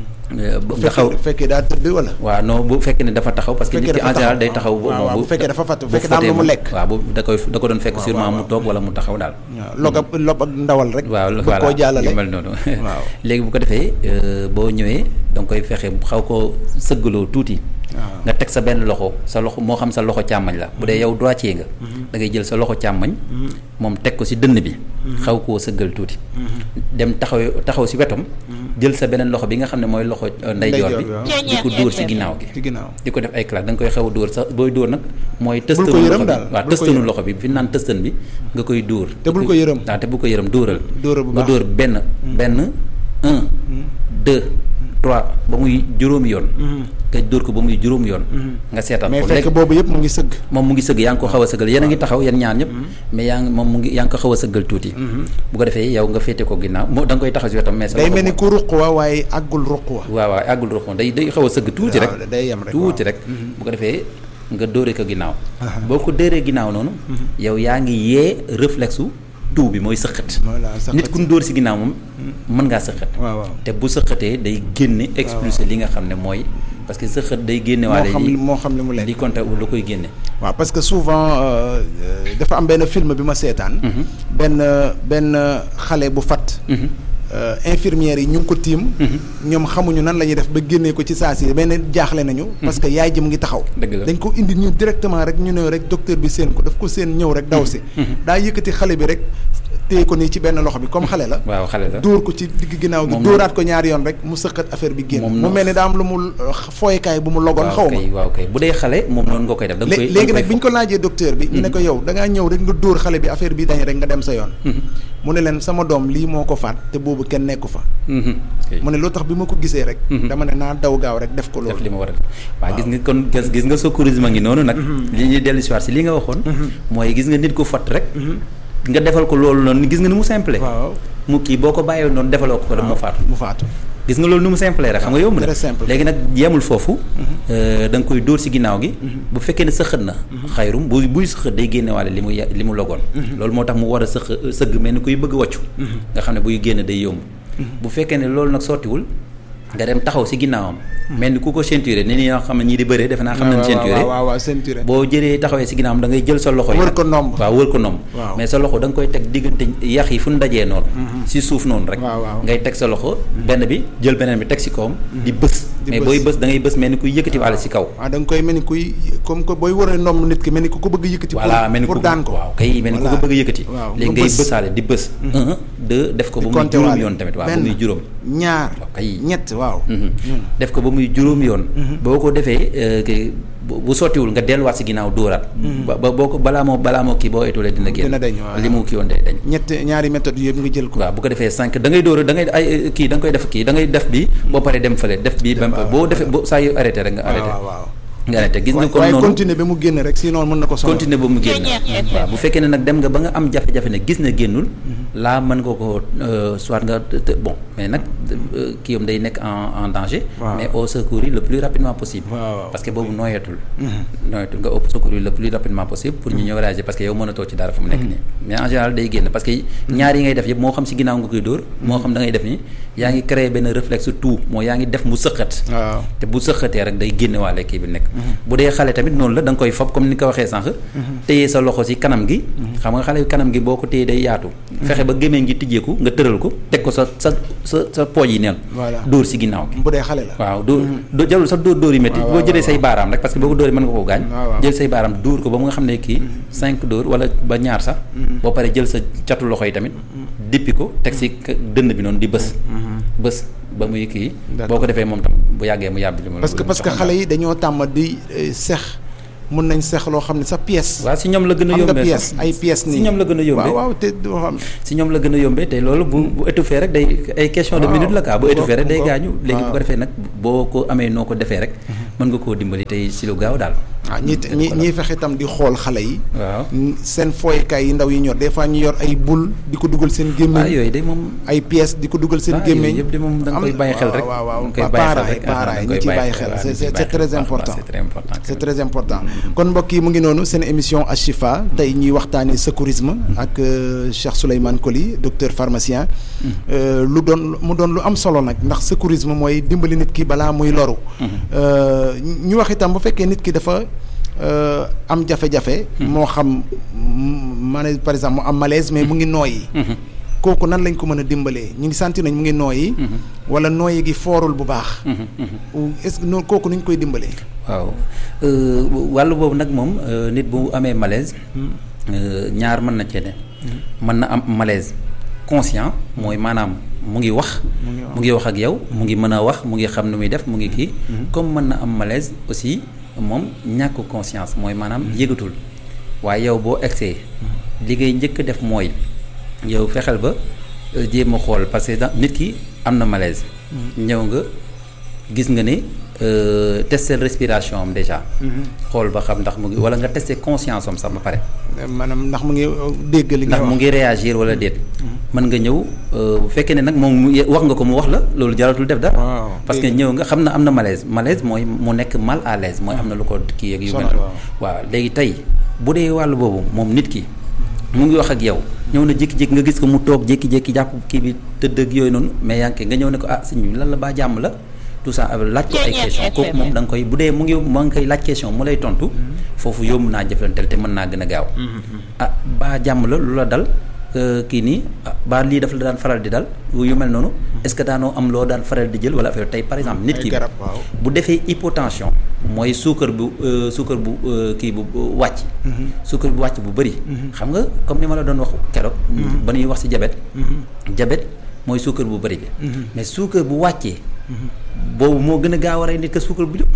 bu taxaw bu fekkee daa tëdd wala. waaw non bu fekkee ne dafa taxaw parce que nit ki en général day taxaw. waaw bu fekkee dafa fatt bu fekkee daa am lu mu lekk. waaw bu da koy da ko doon fekk sûrement mu toog wala mu taxaw daal. waaw log ak lob ak ndawal rek. waaw bu koo jàllale yu mel noonu. waaw léegi bu ko defee boo ñëwee da nga koy fexe xaw koo sëggaloo tuuti. nga teg sa benn loxo sa loxo moo xam sa loxo càmmañ la bu dee yow droitier nga. da ngay jël sa loxo càmmañ. moom teg ko si dënn bi. xaw koo sëggal tuuti. dem taxaw taxaw si wetam. jël sa beneen loxo bi nga xam ne mooy loxo ndeyjoor bi. di ko dóor si ginnaaw gi. ci ginnaaw di ko def ay claque da nga koy xaw a dóor sax booy dóor nag. mooy bul tëstanu ko yërëm loxo bi daal waaw bul ko tëstanu yërëm. loxo bi fi naan tëstan bi nga koy dóor. te bul ko yërëm. waaw te bul ko yërëm dóoral. dóoral bu nga baax. dóor benn benn un deux trois ba muy juróomi yoon. nga dóor ko ba muy juróomi yoon. nga seetal mais ko fekk boobu yëpp mu ngi sëgg. moom mu ngi sëgg yaa ngi ko xaw a sëggal yéen a ngi taxaw yéen ñaar ñëpp mais yaa ngi moom mu ngi yaa ngi ko xaw a sëggal tuuti bu ko defee yow nga féete ko ginnaaw moo da nga koy taxaw si wetam mais sa day loxo mel ni moom- ku ruq wa waaye àggul ruq wa. waaw waaw àggul roxoon day day xaw a sëgg tuuti rek waaw day yem rek tuuti waaw. rek bu ko defee nga dóore ko ginnaaw boo ko dóoree ginnaaw noonu yow yaa ngi yee réflexe u tuu bi mooy sëqat voilà sëqat. nit ku ñu dóor si ginnaaw moom mën ngaa sëqat waaw waaw. te bu sëqatee day génne expulser li nga xam ne mooy parce que sëqat day génne moo waale xam li moo xam li mu lekk. li compté lu koy génne waaw parce que souvent euh, euh, dafa am benn film bi ma seetaan. benn benn xale bu fat. euh, infirmières yi ñu ngi ko tiim. ñoom xamuñu nan la ñuy def ba génnee ko ci saa si benn jaaxle nañu. parce que yaay ji mu ngi taxaw. Dëgg la. dañ ko indi ñu directement rek ñu ne rek docteur bi seen ko daf ko seen ñëw rek daw si. daa yëkkati xale bi rek téye ko nii ci benn loxo bi comme xale la. waaw xale la dóor ko ci digg ginnaaw gi Moom dóoraat ko ñaari yoon rek mu sëqat affaire bi génn. Moom mu noonu. mel ni daa am lu mu fooykaay bu mu logoon xaw waaw ma. kay waaw kay bu dee xale moom noonu nga koy def da nga koy lé- léegi da nga nag bi ñu koy ko laajee docteur bi. ñu ne ko yow da ngaa ñëw rek nga dóor xale bi affaire bi dañ rek nga dem sa yoon. mu ne leen sama doom lii moo ko faat te boobu kenn nekku fa. Mhm. Ok. mu ne loo tax bi ma ko gisee rek. dama ne naa daw gaaw rek def ko def loolu. li ma war a def waaw gis nga kon gis gis nga secourisme ngi noonu nag li ñuy dellu si waat si li nga waxoon mooy gis nga nit ko fott rek nga defal ko loolu noonu gis nga ni mu simple waaw mu kii boo ko bàyyee noonu defaloo ko ko dem mu faatu mu faatu. gis nga loolu ni mu simple rek xam nga yomb na très simple. léegi nag yemul foofu euh, da nga koy dóor si ginnaaw gi bu fekkee ne sëxët na xayrum bu buy sëxët day génne waale li mu ya- li mu logoon loolu moo tax mu war a sëx sëgg mel ni kuy bëgg wàccu nga xam ne buy génn day yomb bu fekkee ne loolu nag sottiwul nga dem taxaw si ginnaawam mel ni ku ko ceinturé ni ñi nga xam ne ñii di bëree defe naa xam nañ ceinturé waaw waaw waaw ceinturé. boo jëlee taxawee si ginnaawam da ngay jël sa loxo yi Wër nag- ko nomb. waaw wër ko nomb Waaw. mais sa loxo da nga koy teg diggante yax yi fu ñu dajee noonu si suuf noonu rek Waaw, waaw. ngay teg sa loxo benn bi jël beneen bi teg si kawam di bës Di mais bës. booy bës da ngay bës mel ni kuy yëkkati waale si kaw waaw da nga koy mel ni kuy comme que booy waree ndomb nit ki mel ni ku ko bëgg yëkkati. voilà pour mel ni pour ku daan ko. waaw kay mel ni ku ko Voilà. bëgg a yëkkati waaw léegi nga ngay bës. bësaale di bës un deux def ko ba muy compter juróom waale. yoon tamit waaw ba Benn, muy juróom ñaar waaw kay. ñett waaw. Mhm. def ko ba muy juróom yoon boo ko defee euh, que bu bu sottiwul nga delluwaat si ginnaaw dóoraat ba ba boo ko balaa moo balaa moo kii boo étulee dina génn Dina dañ, waaw. li mu kii woon day dañ ñett ñaari méthode yëpp nga jël ko. waaw bu ko defee cinq da ngay dóor da ngay ay kii da nga koy def kii da ngay def bi boo paree dem fële def bi ba waaw, boo defee boo saa yu arrêté rek nga arrêté waaw waaw. nga arrêté gis nga waaye kon waaye noonu continuer ba mu génn rek sinon mën na ko sonal. continuer ba mu génn waaw bu fekkee ne nag dem nga ba nga am jafe-jafe ne gis na génnul laa mën nga ko euh, soit nga te- bon mais nag euh, kii yam day nekk en en danger Waaw. mais au secourir le plus rapidement possible Waaw, waaw. parce que boobu nooyatul nooyatul nga au secourir le plus rapidement possible pour ñu ñëw réagir parce que yow mënatoo ci dara fu mu nekk nii mais en général day génn parce que ñaar yi ngay def yëpp moo xam si ginnaaw nga koy dóor moo xam da ngay def nii yaa ngi créer benn réflexe tout moo yaa ngi def mu sëqat waaw te bu sëqatee rek day génne waale kii bi nekk bu dee xale tamit noonu la da nga koy fob comme ni ko waxee sànq téye sa loxo si kanam gi xam nga xale kanam gi boo ko téye day yaatu fexe ba gémmiñ gi tijjeeku nga tëral ko teg ko sa sa sa sa pooj yi neen dóor si ginnaaw gi bu dee xale la waaw dóor jarul sax dóor dóor yi métti boo jëlee say baaraam rek parce que boo ko dóor yi mën nga koo gaañ jël say baaraam dóor ko ba mu nga xam ne kii cinq dóor wala ba ñaar sax boo paree jël sa catu loxo yi tamit dippi ko teg si dënd bi noonu di bës bës ba muy kii boo ko defee moom tam bu yàggee mu yàbbi li mu parce que parce que xale yi dañoo tàmm di sex mën nañ sex loo xam ne sa pièce waaw si ñoom la gën a yombee pièce ay pièces nii si ñoom la gën a yombee waaw waaw te doo xam si ñoom la gën a yombee te loolu bu bu étouffé rek day ay question de minute la quoi bu étouffé rek day gaañu léegi bu ko defee nag boo ko amee noo ko defee rek mën nga koo dimbali tey si lu gaaw daal waaw ñi ñi ñiy fexe itam di xool xale yi waaw seen fooykaay yi ndaw yi ñor des fois ñu yor ay bul di ko dugal seen gémmiñ waaw yooyu de moom ay pièces di ko dugal seen gémmiñ yëpp de moom da nga koy bàyyi xel rek waaw waaw da nga koy bàyyi xel parents yi rek parents yi ñu ciy bàyyi xel c'est c'est très important c'est très important c'est très important kon mbokk yi mu ngi noonu seen émission Ashifa tey ñuy waxtaanee secourisme ak Cheikh Souleymane Coly docteur pharmacien lu doon mu doon lu am solo nag ndax secourisme mooy dimbali nit ki balaa muy loru ñu wax itam bu fekkee nit ki dafa am jafe-jafe moo xam maanaam par exemple mu am malaise mais mu ngi nooyi kooku nan lañ ko mën a dimbalee ñu ngi sentir nañ mu ngi nooyi wala nooyi gi foorul bu baax est-ce que noonu kooku nu ñu koy dimbalee waaw wàllu boobu nag moom nit bu amee malaise ñaar mën na cee ne mën na am malaise conscient mooy maanaam mu ngi wax mu ngi wax ak yow mu ngi mën a wax mu ngi xam nu muy def mu ngi kii comme mën na am malaise aussi moom ñàkk conscience mooy maanaam yëgatul waaye yow boo egsee li ngay njëkk def mooy yow fexeel ba jéem a xool parce que nit ki am na malaise ñëw nga gis nga ne tester respiration am déjà xool ba xam ndax mu ngi wala nga tester conscience am sax ba pare maanaam ndax mu ngi dégg li nga ndax mu ngi réagir wala déet mën nga ñëw bu fekkee ne nag moom mu wax nga ko mu wax la loolu jaratul def dara parce que ñëw nga xam na am na malaise malaise mooy mu nekk mal à l'aise mooy am na lu ko kii ak yu mel waaw léegi tey bu dee wàll boobu moom nit ki mu ngi wax ak yow ñëw na jékki-jékki nga gis ko mu toog jékki-jékki jàpp kii bi tëdd ak yooyu noonu mais yaa ngi nga ñëw ne ko ah sëñ bi lan la baa jàmm la tout ça laaj ko ay question kooku moom da nga koy bu dee mu ngi ma nga koy laaj question mu lay tontu foofu yomb naa jëflanteel te mën naa gën a gaaw ah baa jàmm la lu la dal kii nii baa lii daf la daan faral di dal yu mel noonu est-ce que daanoo am loo daan faral di jël wala affaire tey par exemple nit ki bu defee hypotension mooy suukar bu suukar bu kii bu wàcc suukar bu wàcc bu bëri xam nga comme ni ma la doon wax keroog ba ñuy wax ci diabète diabète mooy suukar bu bëri bi mais suukar bu wàccee boobu moo gën a gaaw a rey nit que suukar bu jóg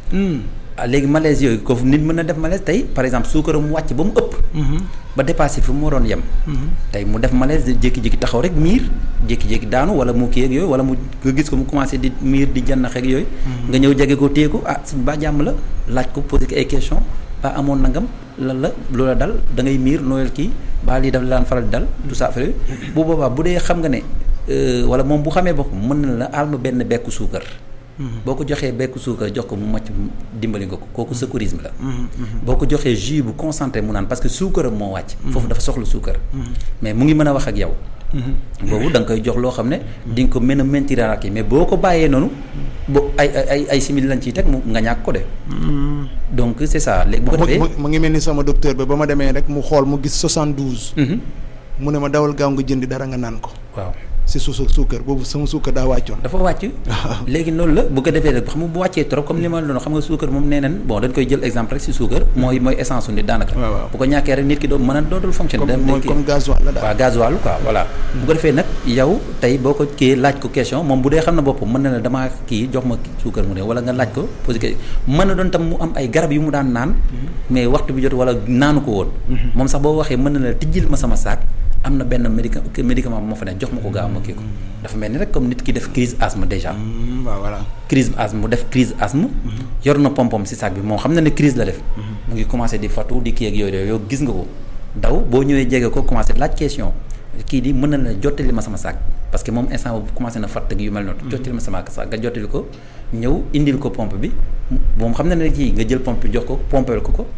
ah léegi malaise yooyu ko nit mën na def malaise tey par exemple suukaram mu wàcc ba mu ëpp ba dépassé fi mu waroon yem tey mu def malaise jékki-jékki taxaw rek miir jékki-jékki daanu wala mu kii ak yooyu wala mu nga gis ko mu commencé di miir di jannax ak yooyu nga ñëw jege ko téye ko ah suñ ba jàmm la laaj ko posé ko ay question ba amoon nangam lan la loola dal da ngay miir nooyal kii ba lii daf la daan faral di dal tout ça affaire bu boobaa bu dee xam nga ne wala moom bu xamee boppam mën na la alma benn bekku suukar boo ko joxee bekku suukar jox ko mu macc dimbali nga ko kooku secourisme la boo ko joxee jus bu concentré mu naan parce que suukaram moo wàcc foofu dafa soxla suukar mais mu ngi mën a wax ak yow boobu da nga koy jox loo xam ne di nga ko mën a maintenir ak yi mais boo ko bàyyee noonu bo ay ay ay simili lañ ciy teg mu nga ñàkk ko de donc c'est ça léegi bu ko defee mu ngi mel ni sama docteur ba ba ma demee rek mu xool mu gis 72 mu ne ma dawal gaaw nga jëndi dara nga naan ko waaw si suusu suukar boobu sama suukar daa wàccoon dafa wàcc léegi loolu la bu ko defee rek xam nga bu wàccee trop comme li ma la doon xam nga suukar moom nee nañ bon dañ koy jël exemple rek si suukar mooy mooy essence su nit daanaka bu ko ñàkkee rek nit ki doo mën a dootul fonctionner mooy comme gasoil la daal waaw gasoil quoi voilà bu ko defee nag yow tey boo ko kii laaj ko question moom bu dee xam na boppam mën na la damaa kii jox ma suukar mu ne wala nga laaj ko posé que mën na doon tam mu am ay garab yu mu daan naan mais waxtu bi jot wala naanu ko woon moom sax boo waxee mën na la tijjil ma sama saak am na benn médica médicament bu ma fa ne jox ma ko gaaw ma kii ko dafa mel ni rek comme nit ki def crise asthme déjà waaw voilà crise asthme mu def crise asthme yor na pompom si saak bi moom xam na ne crise la def mu ngi commencé di fatu di kii ak yooyu yow gis nga ko daw boo ñëwee jege ko commencé laaj question kii di mën na la jottali ma sama saak parce que moom instant boobu commencé na fatt ak yu mel noonu jottali ma sama saak nga jottali ko ñëw indil ko pompe bi moom xam na ne kii nga jël pompe bi jox ko pompeel ko ko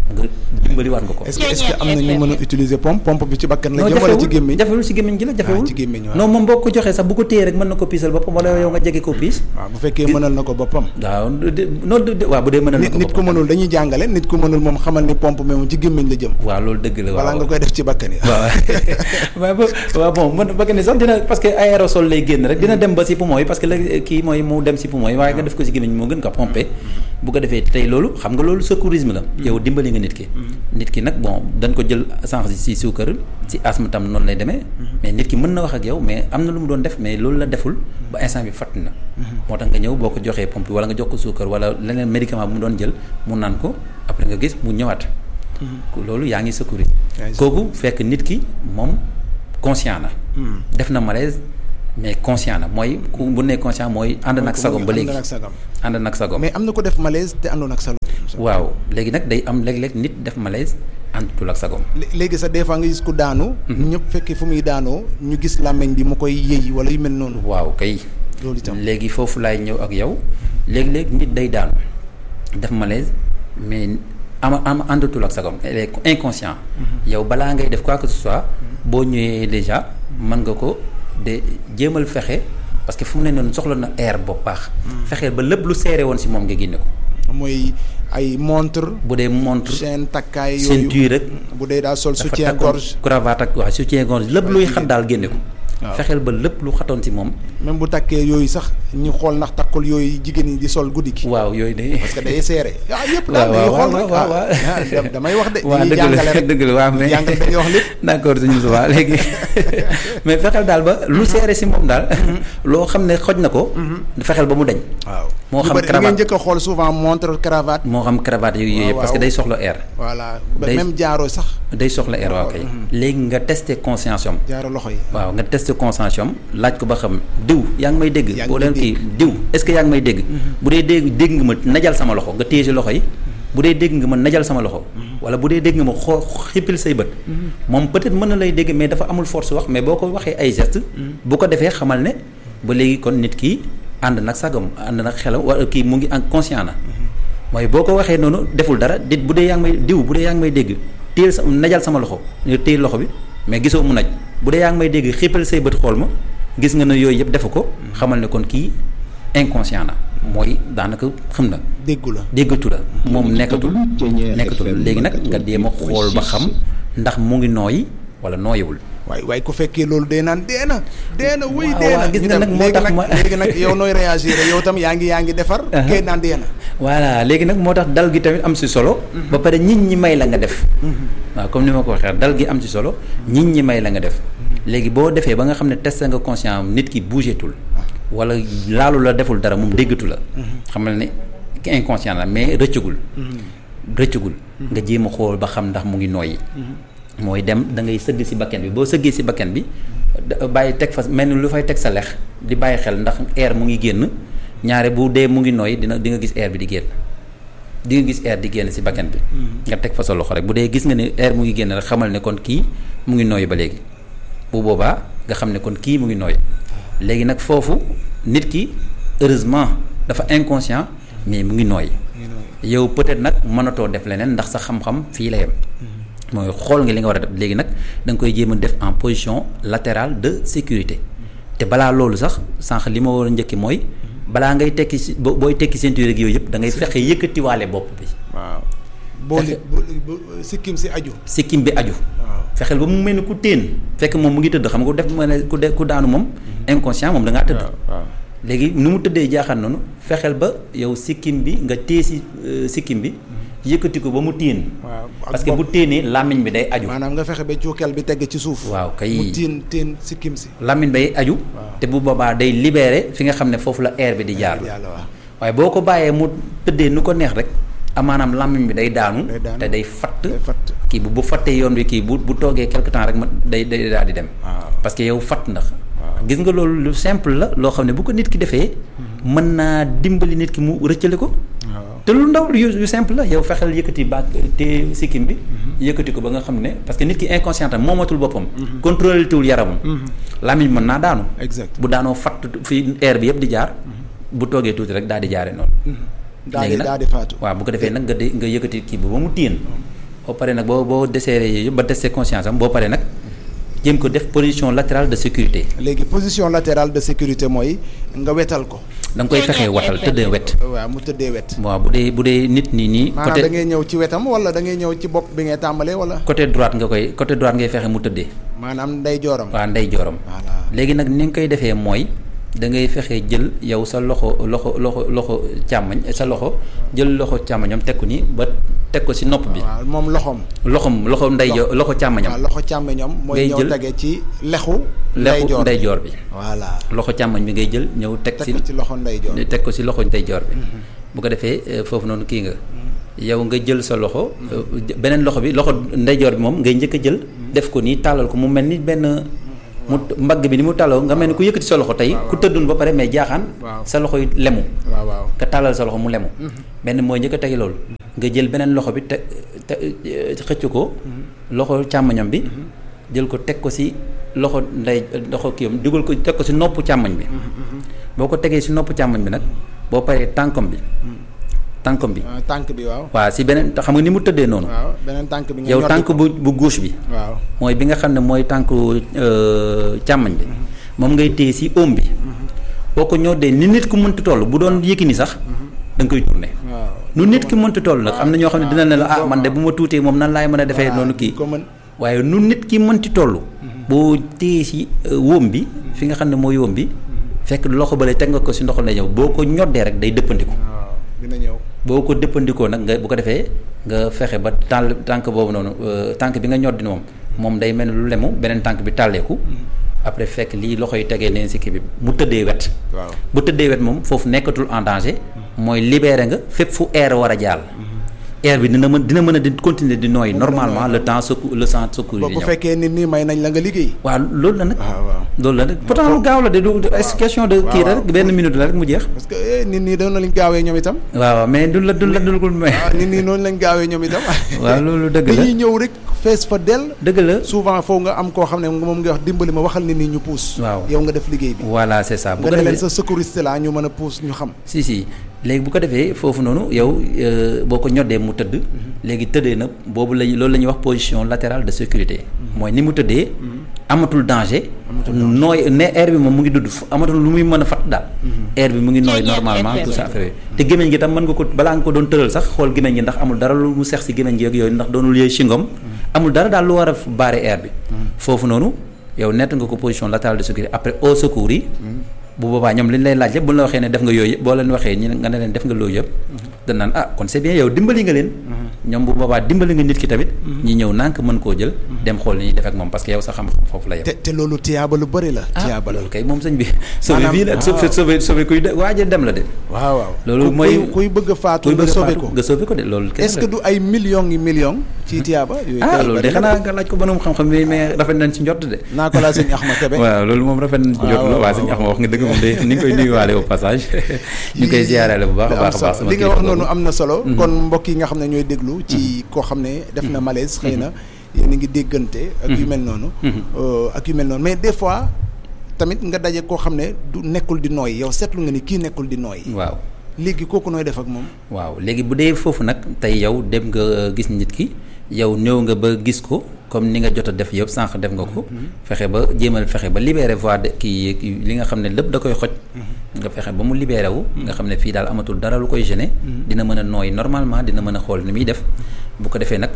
nga dimbali waat nga ko. est-ce que est-ce que am na ñu mën a utiliser pompe pompe bi ci bakkan la jëm wala ci gémmiñ jafewul ci gémmiñ gi la jafewul ci gémmiñ waaw non moom boo ko joxee sax bu ko téyee rek mën na ko piisal boppam wala yow nga jege ko piis waaw bu fekkee mënal na ko boppam waaw noonu waaw bu dee mënal na ko nit ku mënul dañuy jàngale nit ku mënul moom xamal ni pompe mais moom ci gémmiñ la jëm waaw loolu dëgg la wala nga koy def ci bakkan yi waaw waaw waaw bon man bakkan yi sax dina parce que aérosol lay génn rek dina dem ba ci poumon yi parce que la kii mooy mu dem ci poumon yi waaye nga def ko ci gémmiñ moo gën ko pomper bu ko defee tey loolu xam nga loolu secourisme la yow dimbali nga nit ki nit ki nag bon dañ ko jël sànq si suukar si asthme tam noonu lay demee mais nit ki mën na wax ak yow mais am na lu mu doon def mais loolu la deful ba instant bi fatt na moo tax nga ñëw boo ko joxee pompe wala nga jox ko suukar wala leneen médicament bu mu doon jël mu naan ko après nga gis mu ñëwaat loolu yaa ngi secourisme kooku fekk nit ki moom conscient na def na malaise mais conscient na mooy ku bu nee conscient mooy ànd nag sagom ba léegi ànd nag sagom mais am na ko def malaise te àndoon ak sagom waaw léegi nag day am léeg-léeg nit def malaise àndatul ak sagom léegi sax des fois nga gis ku daanu ñëpp fekkee fu muy daanoo ñu gis làmmiñ bi mu koy yëy wala yu mel noonu waaw kay loolu itam léegi foofu laay ñëw ak yow léegi-léeg nit day daanu def malaise mais ama am àndatul ak sagom elle est inconscient yow balaa ngay def quoi que ce soit boo ñëwee déjà mën nga ko de jéemal fexe parce que fu mu ne noonu soxla na air ba baax fexeel ba lépp lu seere woon si moom nga génne ko mooy ay montre bu dee montre chaîne takkaay yooyu ceinture rek bu dee daal sol soutien gorge cravate ak waaw soutien gorge lépp luy xat daal génne ko fexeel ba lépp lu xatoon si moom même bu takkee yooyu sax ñu xool ndax takkul yooyu jigéen ñi di sol guddi gi waaw yooyu de parce que day seere waaw yëpp daal dañuy xool rek waaw damay wax de waaw dañuy jàngale rek dëgg la waaw mais jàngale dañuy wax lépp d'accord suñu subaa léegi mais fexeel daal ba lu seere si moom daal loo xam ne xoj na ko fexeel ba mu dañ waaw moo xam li ngeen cravate njëkk a xool souvent montre cravate moo xam cravate yooyu yooyu parce que day soxla air voilà ba Day- même jaaro sax day soxla air waaw kay léegi nga testé conscience am jaaro loxo yi waaw nga testé conscience am laaj ko ba xam diw yaa ngi may dégg Yaa ngi boo may leen kii diw est-ce que yaa ngi may dégg bu dee dégg dégg nga ma najal sama loxo nga téye si loxo yi bu dee dégg nga ma najal sama loxo wala bu dee dégg nga ma xoo xippil say bët moom peut-être mën na lay dégg mais dafa amul force wax mais boo ko waxee ay gestes bu ko defee xamal ne ba léegi kon nit ki ànd nag sagam ànd nag xelam wala kii mu ngi en conscient na mooy boo ko waxee noonu deful dara dit bu dee yaa ngi may diw bu dee yaa ngi may dégg téyel sa najal sama loxo nga téye loxo bi mais gisoo mu naj bu dee yaa ngi may dégg xippal say bët xool ma gis nga ne yooyu yëpp defu ko xamal ne kon kii inconscient na mooy daanaka xam na déggu la déggatu la moom nekkatul nekkatul léegi nag nga jéem a xool ba xam ndax mu ngi nooyi wala nooyiwul waaye waaye ku fekkee loolu dee naan dee na dee na wuy waaw, dee na waaw, gis ñu nga dem. nag moo léegi tax nag ma- léegi nag yow nooy réagir yow tam yaa ngi yaa ngi defar kee naan dee na voilà léegi nag moo tax dal gi tamit am si solo ba pare nit ñi may la nga def waaw comme ni ma ko waxee dal gi am si solo nit ñi may la nga def léegi boo defee ba nga xam ne testé nga conscient am nit ki bougetul wala laalu la deful dara moom déggatu la xamal ne ki inconscient la mais rëccagul rëccagul nga jéem a xool ba xam ndax mu ngi nooyi mooy dem da ngay sëgg si bakken bi boo sëggee si bakken bi da- bàyyi teg fa mel ni lu fay teg sa lex di bàyyi xel ndax air mu ngi génn ñaare bu dee mu ngi nooy dina di nga gis air bi di génn di nga gis air di génn si bakken bi nga teg fa sa loxo rek bu dee gis nga ne air mu ngi génn rek xamal ne kon kii mu ngi nooy ba léegi bu boobaa nga xam ne kon kii mu ngi nooy léegi nag foofu nit ki heureusement dafa inconscient mais mu ngi nooy yow peut-être nag mënatoo def leneen ndax sa xam-xam fii la yem mooy xool nga li nga war a def léegi nag da nga koy jéem a def en position latérale de sécurité te balaa loolu sax sànq li ma war a njëkki mooy balaa ngay tekki si bo- booy tekki ceinture ak yooyu yëpp da ngay fexe yëkkatiwaale bopp bi waaw boo li bu bu- sikkim si aju sikkim bi aju waaw fexeel ba mu mel ni ku téen fekk moom mu ngi tëdd xam nga ku def ma ne ku de ku daanu moom inconscient moom da ngaa tëdd waaw léegi nu mu tëddee jaaxaan noonu fexeel ba yow sikkim bi nga téye si euh, sikkim bi yëkkati ko ba mu téen waaw ak parce que bu bopp. téenee làmmiñ bi day aju maanaam nga fexe ba cuukeel bi tegg ci suuf waaw kay mu tiin tiin sikkim si làmmiñ bay aju te bu boobaa day libéré fi nga xam ne foofu la air bi di jaar yàlla waaw waaye boo ko bàyyee mu tëddee nu ko neex rek amaanaam làmmiñ bi day daanu Day daanu. te day fatt day fatt kii bu bu fattee yoon bi kii bu bu toogee quelque temps rek ma day day daal di dem waaw parce que yow fatt ndax gis nga loolu lu simple la loo xam ne bu ko nit ki defee mën naa dimbali nit ki mu rëccale ko waaw te lu ndaw yu yu simple la yow fexeel yëkkati baat te sikkim bi yëkkati ko ba nga xam ne parce que nit ki inconscient am moomatul boppam contrôlé tuwul yaramam làmmiñ mën naa daanu exact bu daanoo fatt fi air bi yëpp di jaar bu toogee tuuti rek daal di jaare noonu daal di léegi nag daal di faatu waaw bu ko defee nag nga de nga yëkkati kii bi ba mu téen boo paree nag boo boo desserré yooyu yëpp ba testé conscience am boo paree nag jéem ko def position latérale de sécurité. léegi position latérale de sécurité mooy nga wetal ko. da nga koy fexee watal tëddee wet. waaw mu tëddee wet. waaw bu dee bu dee nit ñi nii. maanaam da ngay ñëw ci wetam wala da ngay ñëw ci bopp bi ngay tàmbalee wala. côté droite nga koy côté droite ngay fexe mu tëddee. maanaam ndey jooram. waaw ndey jooram. voilà léegi nag ni nga koy defee mooy da ngay fexe jël yow sa loxo loxo loxo loxo càmmoñ sa loxo jël loxo càmmoñam teg ko ni ba teg ko si nopp bi. waaw moom loxoom. loxom loxo ndey jo loxo càmmoñam. waaw loxo càmmoñam. mooy ngay ñëw jël tege ci lexu. lexu ndeyjoor bi. voilà loxo càmmoñ bi ngay jël ñëw teg teg si ko ci loxo ndeyjoor. teg ko si loxo ndeyjoor bi. bu ko defee euh, foofu noonu kii nga. yow nga jël sa loxo. euh, beneen loxo bi loxo ndeyjoor bi moom ngay njëkk a jël. def ko nii tàllal ko mu mel ni benn. mu mbagg bi ni mu tàlloo nga mel ni ku yëkkati sa loxo tey ku tëddun ba pare mais jaaxaan. waaw. sa loxo yi lemu. waaw waaw. nga tàllal sa loxo mu lemu. benn mooy njëkk a tegi loolu. nga jël beneen loxo bi te te xëcc ko. loxo càmmoñam bi. jël ko teg ko si loxo ndey loxo kii am dugal ko teg ko si noppu càmmoñ bi. boo ko tegee si noppu càmmoñ bi nag boo paree tànkam bi. tànkam bi. ah, tànk bi waaw. waaw si beneen xam nga ni mu tëddee noonu. waaw beneen tànk bi nga yow ñoddi tànk ko. bu bu gauche bi. waaw mooy bi nga xam ne mooy tànku euh, càmmoñ bi. moom ngay téye si oom bi. boo ko ñoddee ni nit ku mënti toll bu doon Yékini sax. da nga koy tourné. waaw. nu nit ki mënti toll nag am na ñoo xam ne dina ne la ah man de bu ma tuutee moom nan laay mën a defee noonu kii. ko mën. waaye nu nit ki mënti toll. boo téye si euh, wóom bi fi nga xam ne mooy wóom bi. fekk loxo bële teg nga ko si ndoxal lay ñëw boo ko ñoddee rek day dëppandiku. waaw dina ñëw. boo ko dëppandikoo nag nga bu ko defee nga fexe ba tàll tànk boobu noonu euh, tànk bi nga ñoddi moom moom day mel ni lu lemu beneen tànk bi tàlleeku. après fekk lii loxo yi tegee neen si kii bi mu tëddee wet. waaw bu tëddee wet moom foofu nekkatul en danger. mooy libéré nga fépp fu air war a jàll. air bi dina mën dina mën a di continuer di nooy normalement le temps secours le sang secours ba yi bu ñëw. fekkee nit ñi may nañ la nga liggéey. waaw loolu la nag. waaw waaw. loolu la nag pourtant lu gaaw la de du du est question de. kii la rek benn minute la rek mu jeex. parce que eh, nit ñi doon lañ gaawee ñoom itam. waaw mais du la du la du la may. waaw nit ñi noonu lañ gaawee ñoom itam. waaw loolu dëgg la dañuy ñëw rek fees fa dell. dëgg la. souvent foofu nga am koo xam ne moom nga wax dimbali ma waxal nit ñi ñu puus. waaw. yow nga def liggéey bi. voilà c'est ça bu nga ko ne leen defee sa secouriste la ñu mën a puus ñu xam. si si léegi bu ko defee foofu noonu yow euh, boo ko ñoddee mu tëdd léegi tëddee na boobu lañu loolu la ñuy wax position latérale de sécurité mooy ni mu tëddee amatul danger nooy ne air bi moom mu ngi dudd fu- amatul lu muy mën a fat daal air bi mu ngi nooy normalement tout ça affaire yooyu te gémmiñ gi tam mën nga ko balaa nga ko doon tëral sax xool gémmiñ gi ndax amul dara lu mu sex si gémmiñ gi ak yooyu ndax doonul yooyu chingom amul dara daal lu war a baare air bi foofu noonu yow nett nga ko position latérale de sécurité après au secours yi bu boobaa ñoom li ñu lay laaj yëpp bu ñu la waxee ne def nga yooyu yëpp boo leen waxee ñi nga ne leen def nga loolu yëpp dañ naan ah kon c'est bien yow dimbali nga leen ñoom bu boobaa dimbali nga nit ki tamit ñi ñëw nànk mën koo jël dem xool ni ñuy def ak moom parce que yow sa xam-xam foofu la yem te te loolu tiyaaba lu bëri la. ah tiyaaba la loolu kay moom sëñ bi sauvé Maanaam, vie la sauvé waaw. sauvé sauvé kuy de waaja dem la de waaw waaw. loolu Ku- mooy- kuy kuy bëgg a faatu kuy nga bëgg a sauvé faatu ko. nga sauvé ko de loolu kese est-ce que la. du ay millions yi millions. ci tiyaaba yooyu ah kay loolu de bari na. xanaa nga laaj ko borom xam-xam mais mais rafet nañ ci njort de naa ko laa sëñ Axma Kebe. waaw loolu moom rafet nañ ci njort la waaw, waa sëñ waaw. Axma wax nga dëgg moom de ni nga koy nuyuwaale au passage ñu koy ziyaarale bu baax a am baax a baax solo li nga wax noonu am na solo. kon mbokk yi nga xam ne ñooy déglu. ci koo xam ne def na malaise xëy na yéen a ngi déggante. ak yu mel noonu. euh, ak yu mel noonu mais des fois tamit nga daje koo xam ne du nekkul di nooy yow seetlu nga ni kii nekkul di nooy. waaw léegi kooku nooy def ak moom. waaw léegi bu dee foofu nag tey yow dem nga gis nit ki yow ñëw nga ba gis ko comme ni nga jot a def yëpp sànq def nga ko. fexe ba jéemal fexe ba libéré voie de kii kii li nga xam ne lépp da koy xoj. nga fexe ba mu libéré wu. nga xam ne fii daal amatul dara lu koy gêner. dina mën a nooy normalement dina mën a xool ni muy def bu ko defee nag.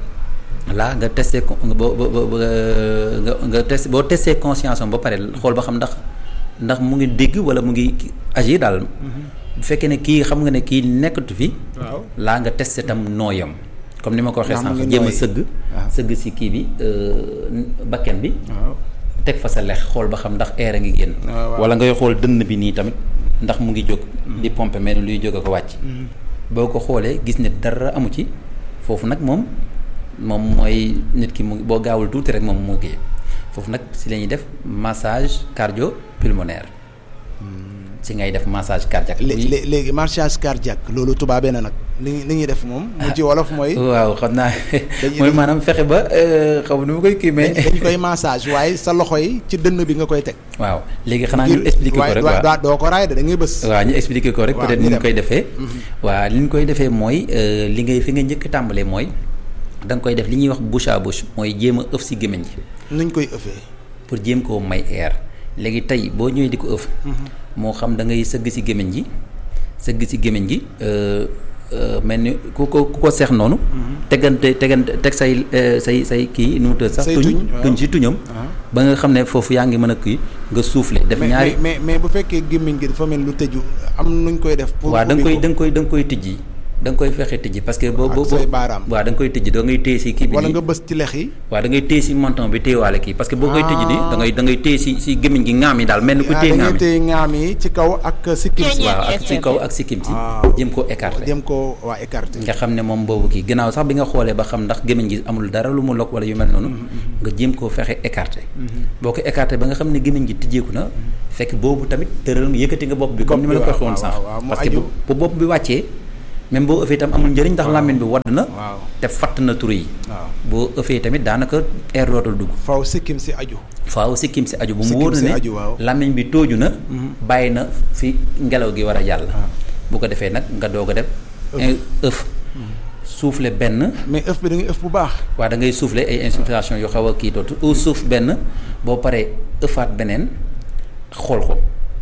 là nga testé ko nga boo boo boo nga nga testé boo testé conscience am ba pare xool ba xam ndax ndax mu ngi dégg wala mu ngi agir daal. bu fekkee ne kii xam nga ne kii nekkatu fi. waaw laa nga testé tam nooyam comme ni ma ko waxee Ndax mu sànq ngi jéem a nooy. sëgg. waaw. sëgg si kii bi euh, bakken bi. waaw teg fa sa lex xool ba xam ndax air a ngi génn. waaw, waaw. wala ngay xool dënn bi nii tamit ndax mu ngi jóg. di pomper mel ni luy jóg a ko wàcc. boo ko xoolee gis ne dara amu ci foofu nag moom moom mooy nit ki mu boo gaawul tuuti rek moom moo kii foofu nag si la ñuy def massage cardio pulmonaire ci ngay def massage cardiaque. lé- lé- léegi marchage cardiaque loolu tubaabee na nag li li ñuy def moom. mu ci wolof mooy. waaw xam naa Dañuy- mooy maanaam fexe ba xaw ma nu ma koy kii mais. dañ koy massage waaye sa loxo yi ci dënn bi nga koy teg. waaw léegi xanaa ñu expliquer ko waaye rek doo- waaw doo ko raay de da ngay bës. waaw ñu expliquer ko rek waaw, peut-être ñu ni ñu dem. koy defee. waaw li ñu koy defee mooy euh, li ngay fi nga njëkk a tàmbalee mooy da nga koy def li ñuy wax bouche à bouche mooy jéem a ëf si gémmiñ gi nuñ koy ëffee. pour jéem koo may air léegi tey boo ñëwee di ko ëf. moo xam da ngay sëgg si gémmiñ gi sëgg si gémmiñ gi mel ni ku ko ku ko seex noonu. tegante tegante teg say say say kii nu mu tëdd sax. say tuñ tuñ, waaw. tuñ si tuñam. ba nga xam ne foofu yaa ngi mën a kii nga soufflé def mais ñaari. mais mais bu fekkee gémmiñ gi dafa mel lu tëju am nuñ koy def. pour waaw da nga ubbi koy ko. da nga koy da nga koy tijji da nga koy fexe tijji parce que boo Ak boo say baaraam. waaw da nga koy tijji da ngay téye si kii bi wala nii. nga bës ci lex yi. waaw da ngay téye si menton bi téyewaale kii parce que boo koy tijji nii da ngay da ngay téye si si gémmiñ gi ŋaam yi daal mel ni ku ah téye da ŋaam ngay yi téye ŋaam yi ci kaw ak sikkim si. waaw ak si kaw ak sikkim si Waaw. jëm koo écarté jëm ko waa écarté. nga xam ne moom boobu kii gannaaw sax bi nga xoolee ba xam ndax gémmiñ gi amul dara lu mu lokk wala yu mel noonu nga jéem koo fexe écarté boo ko écarté ba nga xam ne gémmiñ gi tijjeeku na fekk boobu tamit tëral yëkkati nga bopp bi comme ni ma la ko waxee woon waaw, sànq waaw, waaw, mu parce que aju. bu bu bopp bi wàccee même boo ëffee itam amul njëriñ ndax làmmiñ bi wadd na waaw te fatt na turu yi waaw. boo ëffee tamit daanaka air dootul dugg faw sikkim si aju. faaw sikkim si aju bu mu Sikkim wóor na si ne aju, waaw. làmmiñ bi tóoju na bàyyi na fi ngelaw gi war a jàll bu ko defee nag nga doog a def ëf soufflé benn mais ëf bi da ngay ëf bu baax. waa da ngay soufflé ay inspiration yu xaw a kii dootu au suuf benn boo paree ëffaat beneen xool ko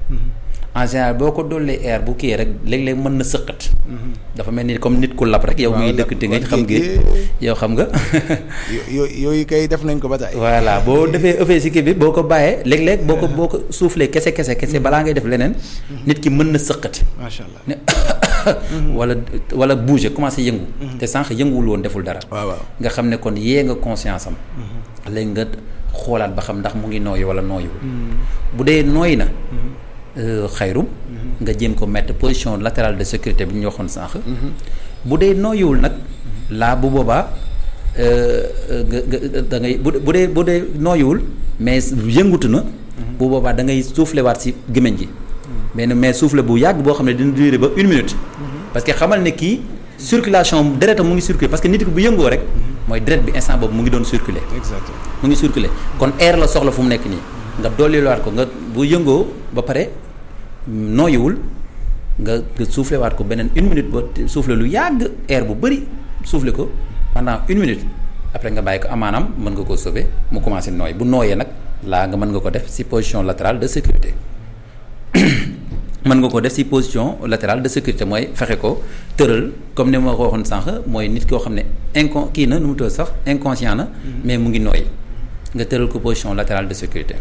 en général boo ko dollee air bu kii rek léeg-léeg mën na sëqat dafa mel ni comme nit ku lab rek yow Waaw, muy lab dëkk te nga kon xam géej nga yow xam nga yo- yo- yooyu kay def nañ ko ba tey. voilà boo defee ëffee si kii bi boo ko bàyyee léeg-léeg boo ko boo ko soufflé kese kese kese balaa ngay def leneen nit ki mën na sëqati macha allah. ne wala wala bouger commencé yëngu te sànq yënguwul woon deful dara waaw waaw. nga xam ne kon yee nga conscience am léegi nga xoolaat ba xam ndax mu ngi nooyi wala nooyiwul bu dee nooyi na euh, xayrum nga jéem ko mettre position latérale de sécurité bi ñu waxoon sànq bu dee nooyiwul nag laa bu boobaa euh, nga nga da ngay bu bu dee bu dee nooyiwul mais yëngutu na bu boobaa da ngay soufflé waat si gémmiñ gi mais ne mais soufflé bu yàgg boo xam ne dina durer ba une minute parce que xamal ne kii circulation deretam mu ngi circuler parce que nit ki bu yëngoo rek mooy deret bi instant boobu mu ngi doon circuler exactement. mu ngi circuler kon air la soxla fu mu nekk nii nga dolliwaat ko nga bu yëngoo ba pare nooyiwul nga nga soufflé waat ko beneen une minute ba soufflé lu yàgg air bu bëri soufflé ko pendant une minute après nga bàyyi ko amaanaam mën nga koo sauver mu commencé nooy bu nooyee nag laa nga mën nga ko def si position latérale de sécurité mën nga ko def ci position latérale de sécurité mooy fexe ko tëral comme ni ma ko waxoon sànq mooy nit koo xam ne incon kii na nu mu tudd sax inconscient na mais mu ngi nooy nga tëral ko position latérale de sécurité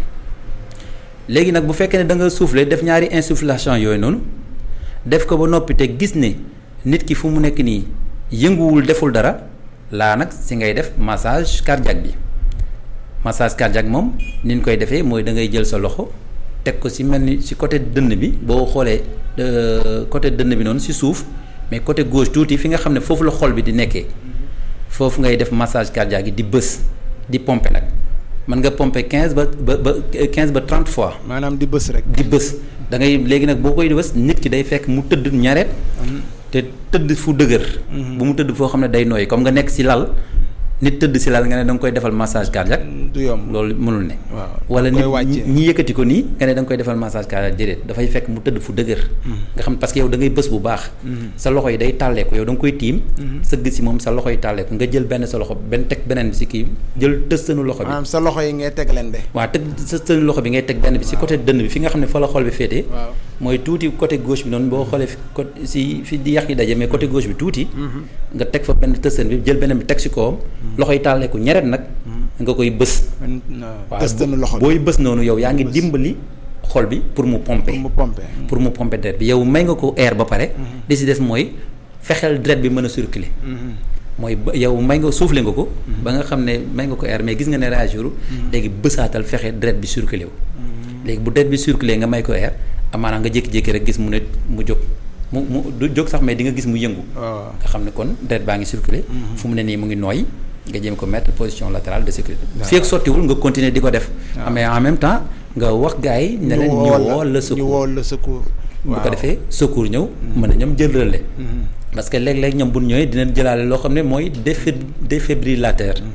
léegi nag bu fekkee ne da nga souffler def ñaari insufflation yooyu noonu def ko ba noppi te gis ne nit ki fu mu nekk nii yënguwul deful dara laa nag si ngay def massage cardiaque bi massage cardiaque moom ni ñu koy defee mooy da ngay jël sa loxo teg ko si mel ni si côté dënn bi boo xoolee euh, côté dënn bi noonu si suuf mais côté gauche tuuti fi nga xam ne foofu la xol bi di nekkee foofu ngay def massage cardiaque yi di bës di pomper nag mën nga pomper quinze ba ba ba quinze ba trente fois maanaam di bës rek. di bës da ngay léegi nag boo koy bës nit ki day fekk mu tëdd ñareet te tëdd fu dëgër bu mu tëdd foo xam ne day nooyi comme nga nekk si lal nit tëdd si lal nga ne da nga koy defal massage cardiaque du yomb. loolu mënul ne waaw wala da nit koy wàccee. ñi yëkkati ko nii nga ne da nga koy defal massage cardiaque déedéet dafay fekk mu tëdd fu dëgër nga xam parce que yow da ngay bës bu baax sa loxo yi day tàlleeku yow da nga koy tiim sëgg si moom sa loxo yi tàlleeku nga jël benn sa loxo benn teg beneen bi si kii jël tëstanu loxo bi maanaam sa loxo yi ngay teg leen de. waaw teg sa seen loxo bi ngay teg benn bi si côté dënn bi fi nga xam ne fa la xol bi féetee waaw mooy tuuti côté gauche bi noonu boo xoolee fi côté si fi di yàq yi daje mais côté gauche bi tuuti nga teg fa benn tëstan bi jël beneen bi teg si kawam loxo yi tàlleeku ñeret nag nga koy bës man waaw tëstanu loxo bi booy bës noonu yow yaa ngi dimbali xol bi pour mu pomper pour mu pomper. pour mu pomper deret bi yow may nga ko air ba pare li si des mooy fexeel deret bi mën a circuler mooy ba yow may nga soufflé nga ko ba nga xam ne may nga ko air mais gis nga ne réagir léegi bësaatal fexe deret bi circuler wu léegi bu deret bi circuler nga may ko air amaana nga jékki-jékki rek gis mu ne mu jóg mu mu du jóg sax mais di nga gis mu yëngu waaw nga xam ne kon deret baa ngi circuler fu mu ne nii mu ngi nooy nga jéem ko mettre position latérale de sécurité fii ak sottiwul nga continuer di ko def mais en même temps nga wax gars yi ne leen ñu woo la ñu secours woo la secours. bu ko defee secours ñëw mën a ñoom jël relais parce que léeg-léeg ñoom bu ñu ñëwee dinañ jëlaale loo xam ne mooy défi défibrillateur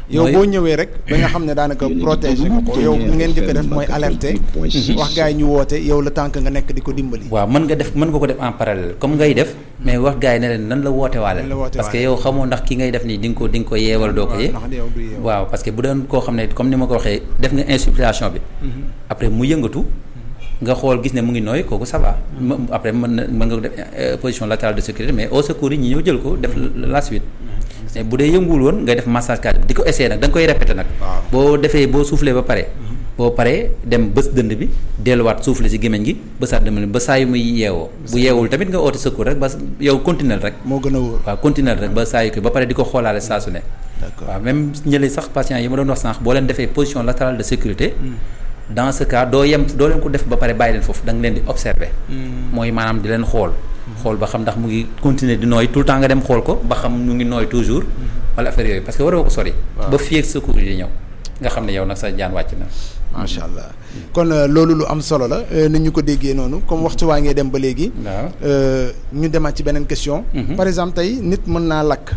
yow boo ñëwee rek ba nga xam ne daanaka protéger nga ko yow li ngeen jëkk def mooy alerter wax gars yi ñu woote yow le temps que nga nekk di ko dimbali waaw mën nga def mën nga ko def en parallèle comme ngay def mais wax gars yi ne leen nan la woote waale parce que yow xamoo ndax ki ngay def nii di nga ko di nga ko yeewal doo ko yee waaw parce que bu doon koo xam ne comme ni ma ko waxee def nga insufflation bi après mu yëngatu nga xool gis ne mu ngi nooy kooku ça va après mën na mën nga def position latérale de sécurité mais au secours yi ñi ñëw jël ko def la suite mais bu dee yënguwul woon ngay def massage cardiaque di ko essayer nag da nga koy répéter nag boo defee boo soufflé ba pare boo paree dem bës dënd bi delluwaat soufflé si gémmiñ gi bësaat dënd bi ba saa yu muy yeewoo bu yeewul tamit nga oote secours rek ba yow continuer rek moo gën a wóor waaw continuer rek ba saa yu ko ba pare di ko xoolaale saa su ne waaw même ñële sax patients yi ma doon wax sànq boo leen defee position latérale de sécurité dans ce cas doo yem doo leen ko def ba pare bàyyi leen foofu da nga leen di observer mooy maanaam di leen xool xool ba xam ndax mu ngi continuer di nooy tout le temps nga dem xool ko ba xam mu ngi nooy toujours wala affaire yooyu parce que waroo ko sori ba fii ak secours yi ñëw nga xam ne yow nag sa jaan wàcc na macha allah kon loolu lu am solo la ni ñu ko déggee noonu comme waxtu waa ngee dem ba léegi waaw ñu demaat ci beneen question par exemple tey nit mën naa lakk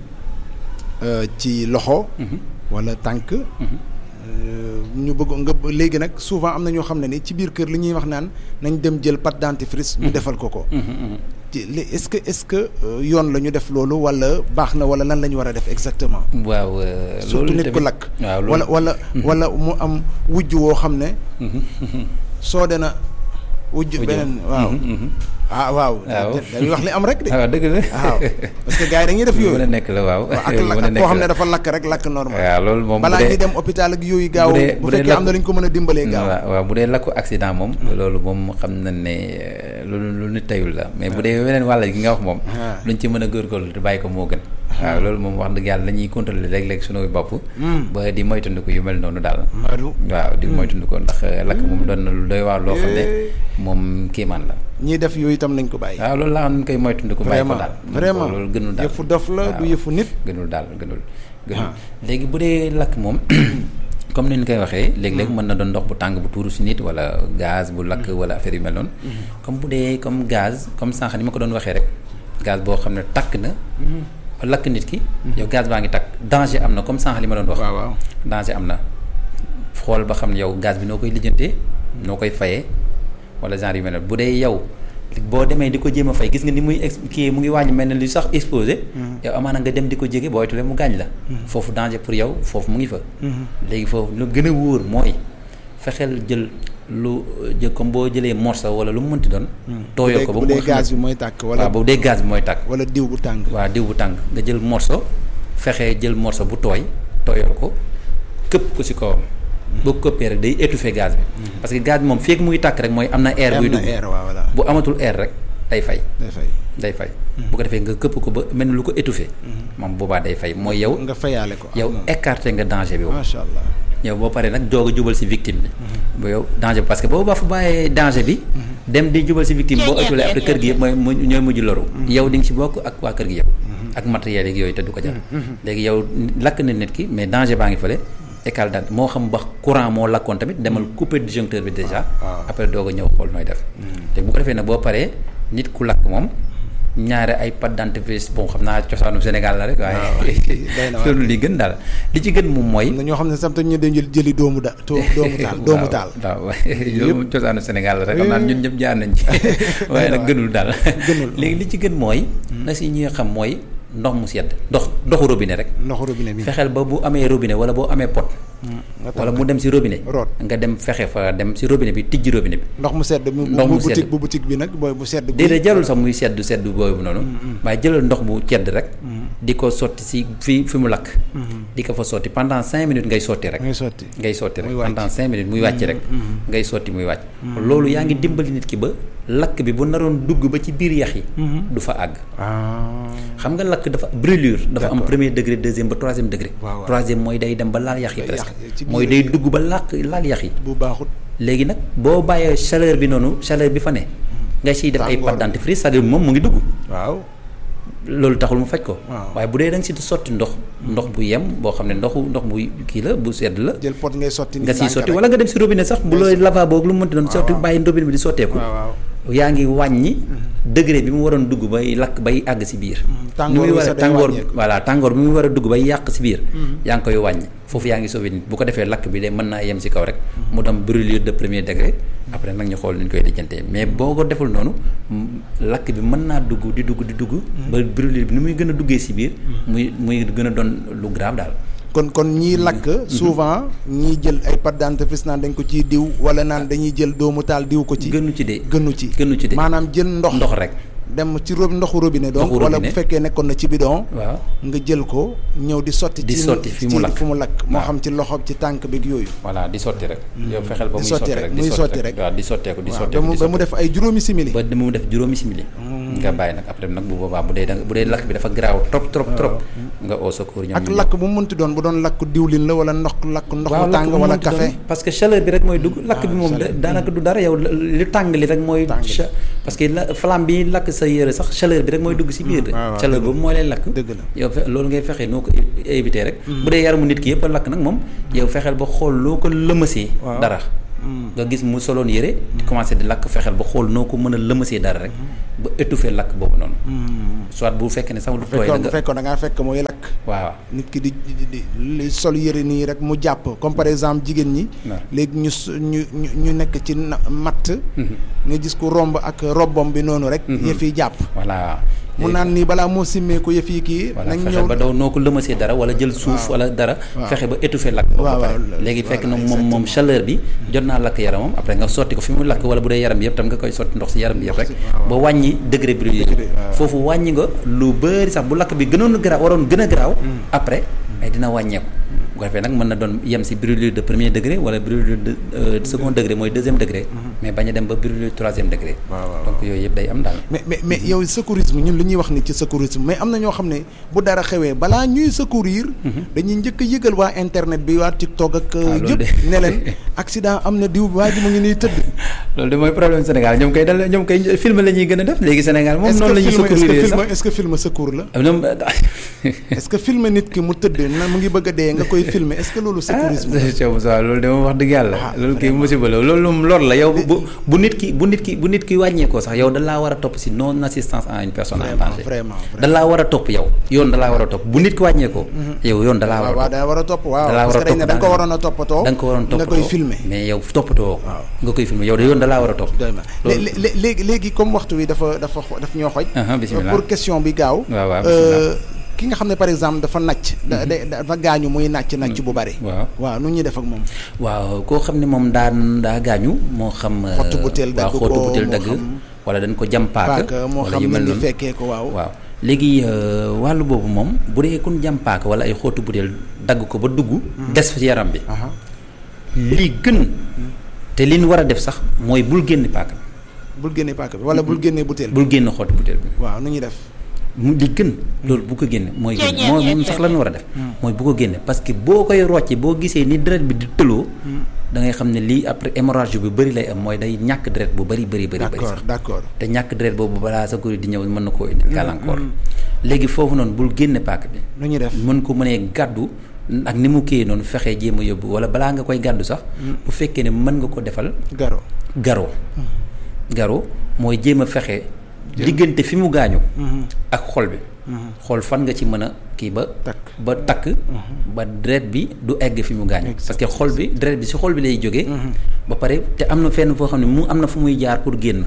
ci loxo wala tànk ñu bëgg nga léegi nag souvent am na ñoo xam ne ni ci biir kër li ñuy wax naan nañ dem jël pâte dentifrice ñu defal ko ko ci est-ce que est-ce que yoon la ñu def loolu wala baax na wala lan la ñu war a def exactement waaw surtout nit ku lakk waaw wala wala wala mu am wujj woo xam ne soo dena wujj beneen waaw ah waaw dañuy wax li am rek de waaw dëgg la waaw parce que gars yi dañuy def yooyu mën a nekk la waaw ak lakk koo xam ne dafa lakk rek lakk normal waaw loolu moom balaa ñuy dem hôpital ak yooyu gaaw bu fekkee am na lu ñu ko mën a dimbalee gaaw waaw bu dee lakku accident moom loolu moom xam na ne loolu lu nit tayul la mais bu dee weneen wàll gi nga wax moom luñ ci mën a góorgóorlu te bàyyi ko moo gën waaw loolu moom wax dëgg yàlla dañuy contrôler léeg-léeg suñu bopp ba di moytandiku yu mel noonu daal waaw di moytandiku ndax lakk moom doon na lu doy waar loo xam ne moom kéemaan la ñii def yooyu itam nañ ko bàyyi waaw loolu laa xam nañ koy moytandiku bàyyi ko daal vraiment loolu gënul daal yëfu dof la du yëfu nit gënul daal gënul gënul léegi bu dee lakk moom comme ni ñu koy waxee léeg-léeg mën na doon ndox bu tàng bu tuuru si nit wala gaz bu lakk wala affaire yu mel noonu comme bu dee comme gaz comme sànq ni ma ko doon waxee rek gaz boo xam ne takk na lakk nit ki yow gaz baa ngi takk danger am na comme sànq li ma doon wax waaw waaw danger am na xool ba xam ne yow gaz bi noo koy lijjantee noo koy fayee wala genre yu mel noonu bu dee yow boo demee di ko jéem a fay gis nga ni muy ex kii mu ngi wàññi mel ne lu sax exposé yow amaana nga dem di ko jege booy tule mu gaañ la foofu danger pour yow foofu mu ngi fa léegi foofu lu gën a wóor mooy fexeel jël lu jël comme boo jëlee morceau wala lu mu mënti doon tooyoo ko ba bu dee gaz bi mooy tàkk wala waaw bu dee gaz bi mooy tàkk wala diw bu tàng waaw diw bu tàng nga jël morceau fexee jël morceau bu tooy tooyoo ko këpp ko si kawam boo ko këppee rek day étouffer gaz bi parce que gaz bi moom feek muy tàkk rek mooy am na air buy dugg bu amatul air rek day fay day fay day fay bu ko defee nga këpp ko ba mel ni lu ko étouffé moom boobaa day fay mooy yow nga fayaale ko yow écarté nga danger bi yow macha allah yow boo paree nag doog a jubal si victime bi ba yow danger bi parce que boobu ba fa bàyyee danger bi dem di jubal si victime boo ëttulee après kër gi yëpp mooy mu ñooy mujj loru yow di nga si bokk ak waa kër gi yëpp ak matériel yi yooyu te du ko jar léegi yow lakk na nit ki mais danger baa ngi fële école daal moo xam ba courant moo lakkoon tamit demal couper disjoncteur bi déjà après doog a ñëw xool nooy def te bu ko defee nag boo paree nit ku lakk moom ñaare ay pâte dentifrice bon xam naa cosaanu Sénégal la rek waaye loolu li gën daal li ci gën moom mooy na ñoo xam ne sam ñu dem jëli doomu da doomu taal doomu taal waaw loolu moom cosaanu Sénégal la rek xam naa ñun ñëpp jaar nañ ci waaye nag gënul daal léegi li ci gën mooy na si ñi nga xam mooy ndox mu sedd ndox ndoxu robinet rek ndoxu robinet bi fexeel ba bu amee robinet wala boo amee pot wala mu dem si robinet root nga dem fexe fa dem si robinet bi tijji robinet bi ndox mu sedd ndox mu sedd bu boutique bi nag booy bu sedd déedéet jarul sax muy sedd sedd boobu noonu waaye jëlal ndox bu cedd rek di ko sotti si fi fi mu lakk di ko fa sotti pendant cinq minutes ngay sotti rek ngay sotti ngay sotti rek pendant cinq minutes muy wàcc rek ngay sotti muy wàcc loolu yaa ngi dimbali nit ki ba lakk bi bu naroon dugg ba ci biir yax yi du fa àgg xam nga lakk dafa brûlure dafa am premier degré deuxième ba troisième degré troisième mooy day dem ba laal yax yi presque mooy day dugg ba làkk laal yax yi bu baaxut léegi nag boo bàyyee chaleur bi noonu chaleur bi fa ne nga siy def ay pâte dentifrice c'est-à-dire moom mu ngi dugg waaw loolu taxul mu faj ko waaye bu dee da nga si sotti ndox ndox bu yem boo xam ne ndoxu ndox bu kii la bu sedd la jël pot ngay sotti nga siy sotti wala nga dem si robinet sax bu looy lavabo ak lu mu mënti doon sotti bàyyi robinet bi di sotteeku yaa ngi wàññi degré bi mu waroon dugg bay lakk bay àgg si biir tàngoor war a tàngoor voilà tàngoor bi mu war a dugg bay yàq si biir yaa ngi koy wàññi foofu yaa ngi sauvé nit bu ko defee lakk bi de mën naa yem si kaw rek mu dem brûlure de premier degré après nag ñu xool ni ñu koy lijjantee mais boo ko deful noonu lakk bi mën naa dugg di dugg di dugg ba brûlure bi ni muy gën a duggee si biir muy muy gën a doon lu grave daal kon kon ñii lakk souvent ñii jël ay pâte dentifrice naan dañ ko ciy diw wala naan dañuy jël doomu taal diw ko ci gënu ci de gënu ci gënu ci de maanaam jël ndox ndox rek dem ci rob ndoxu robinet donc wala bu fekkee nekkoon na ci bidon waaw nga jël ko ñëw di sotti di sotti fi mu lakk fi mu lakk moo xam ci loxo ci tànk bi yooyu voilà di sotti rek yow fexeel ba muy sotti rek muy sotti rek waaw di sotteeku di sotteeku ba mu def ay juróomi simili ba mu def juróomi simili nga bàyyi nag après nag bu boobaa bu dee da bu dee lakk bi dafa garaaw trop trop trop nga au secours ñoom ak lakk bu mu mënti doon bu doon lakk diwlin la wala ndox lakk ndox mu tàng wala café parce que chaleur bi rek mooy dugg lakk bi moom daanaka du dara yow li tàng li rek mooy parce que flamme bi lakk sa yére sax chaleur bi rek mooy dugg si biir chaleur boobu mooy lay lakk dëgg la yow fe loolu ngay fexee noo ko éviter rek bu dee yaramu nit ki yëpp a lakk nag moom yow fexeel ba xool loo ko lëmasee dara nga gis mu soloon yére di commencé di lakk fexeel ba xool noo ko mën a lëmasee dara rek ba étouffer lakk boobu noonu soit bu fekkee ne sax lu tooy bu fekkoon da ngaa fekk mooy lakk waaw nit ki di di sol yére nii rek mu jàpp comme par exemple jigéen ñi léegi ñu ñu ñu ñu nekk ci matt nga gis ku romb ak robbom bi noonu rek yëf yi jàpp voilà mu naan nii balaa moo simmee ko yëf yi kii nañ ñëw ba daw noo ko lëmasee dara wala jël suuf wala dara fexe ba étouffer lakk ba pare léegi fekk na moom moom chaleur bi jot naa lakk yaramam après nga sotti ko fi mu lakk wala bu dee yaram bi yëpp tam nga koy sotti ndox si yaram bi yëpp rek ba wàññi degré brûlure foofu wàññi nga lu bëri sax bu lakk bi gënoon garaaw waroon gën a garaaw après ay dina wàññeeku bu ko defee nag mën na doon yem si brûlure de premier degré wala brûlure de second degré mooy deuxième degré mais bañ a dem ba brûlure troisième degré donc yooyu yëpp day am daal mais mais mais yow secourisme ñun li ñuy wax ni ci secourisme mais am na ñoo xam ne bu dara xewee balaa ñuy secourir dañuy njëkk a yëgal waa internet bi waa TikTok ak yëpp ne leen accident am na diw waa ji mu ngi nii tëdd loolu de mooy problème Sénégal ñoom koy dal ñoom koy film la ñuy gën a def léegi Sénégal moom noonu la ñuy secourir sax est-ce que film secours la est-ce que film nit ki mu tëdd na mu ngi bëgg a dee nga koy filmer est-ce que loolu secourisme ah loolu de moom wax dëgg yàlla loolu kay musiba la loolu moom lor la yow bu bu nit ki bu nit ki bu nit ki wàññeekoo sax yow da laa war a topp si non assistance à une personne en danger da laa war a topp yow yoon da laa war a topp bu nit ki wàññeekoo yow yoon da laa war a waaw da war a topp waaw da laa war a topp da nga ko waroon a toppatoo da nga ko waroon toppatoo nga koy filmer mais yow toppatoo nga koy filmer yow de yoon da laa war a topp léegi léegi comme waxtu wi dafa dafa daf ñoo xoj bismillah pour question bi gaaw waaw waaw ki nga xam ne par exemple dafa nàcc. dafa gaañu muy nàcc nàcc bu bari. waaw waaw nu ñuy def ak moom. waaw koo xam ne moom daan daa gaañu moo xam. xottu butéel dagg ko waaw xottu butéel dagg. wala dañ ko jam paaka. moo xam ne ni fekkee ko waaw. waaw léegi wàllu boobu moom bu dee kun jam paaka wala ay xottu butéel dagg ko ba dugg. des ci yaram bi. li gën. te li ñu war a def sax mooy bul génne paaka. bul génne paaka bi wala bul génne butéel bi. bul génne xottu butéel bi. waaw nu ñuy def. mu li gën loolu bu ko génne mooy génne moo moom sax la ñu war a def mooy bu ko génne parce que boo koy rocce boo gisee ni deret bi di tëloo da ngay xam ne lii après hémorragie bu bëri lay am mooy day ñàkk deret bu bëri bëri bëri bëri sax d'accord te ñàkk deret boobu balaa sa kuri di ñëw mën na koo indi gàllankoor léegi foofu noonu bul génne paak bi nu ñuy def mën ko mënee gàddu ak ni mu kii noonu fexee jéem a yóbbu wala balaa nga koy gàddu sax bu fekkee ne mën nga ko defal garo garo garo mooy jéem a fexe diggante fi mu gaañu ak xol bi xool fan nga ci mën a kii ba ba takk ba deret bi du egg fi mu gaañu parce que xol bi deret bi si xol bi lay jógee ba pare te am na fenn foo xam ne mu am na fu muy jaar pour génn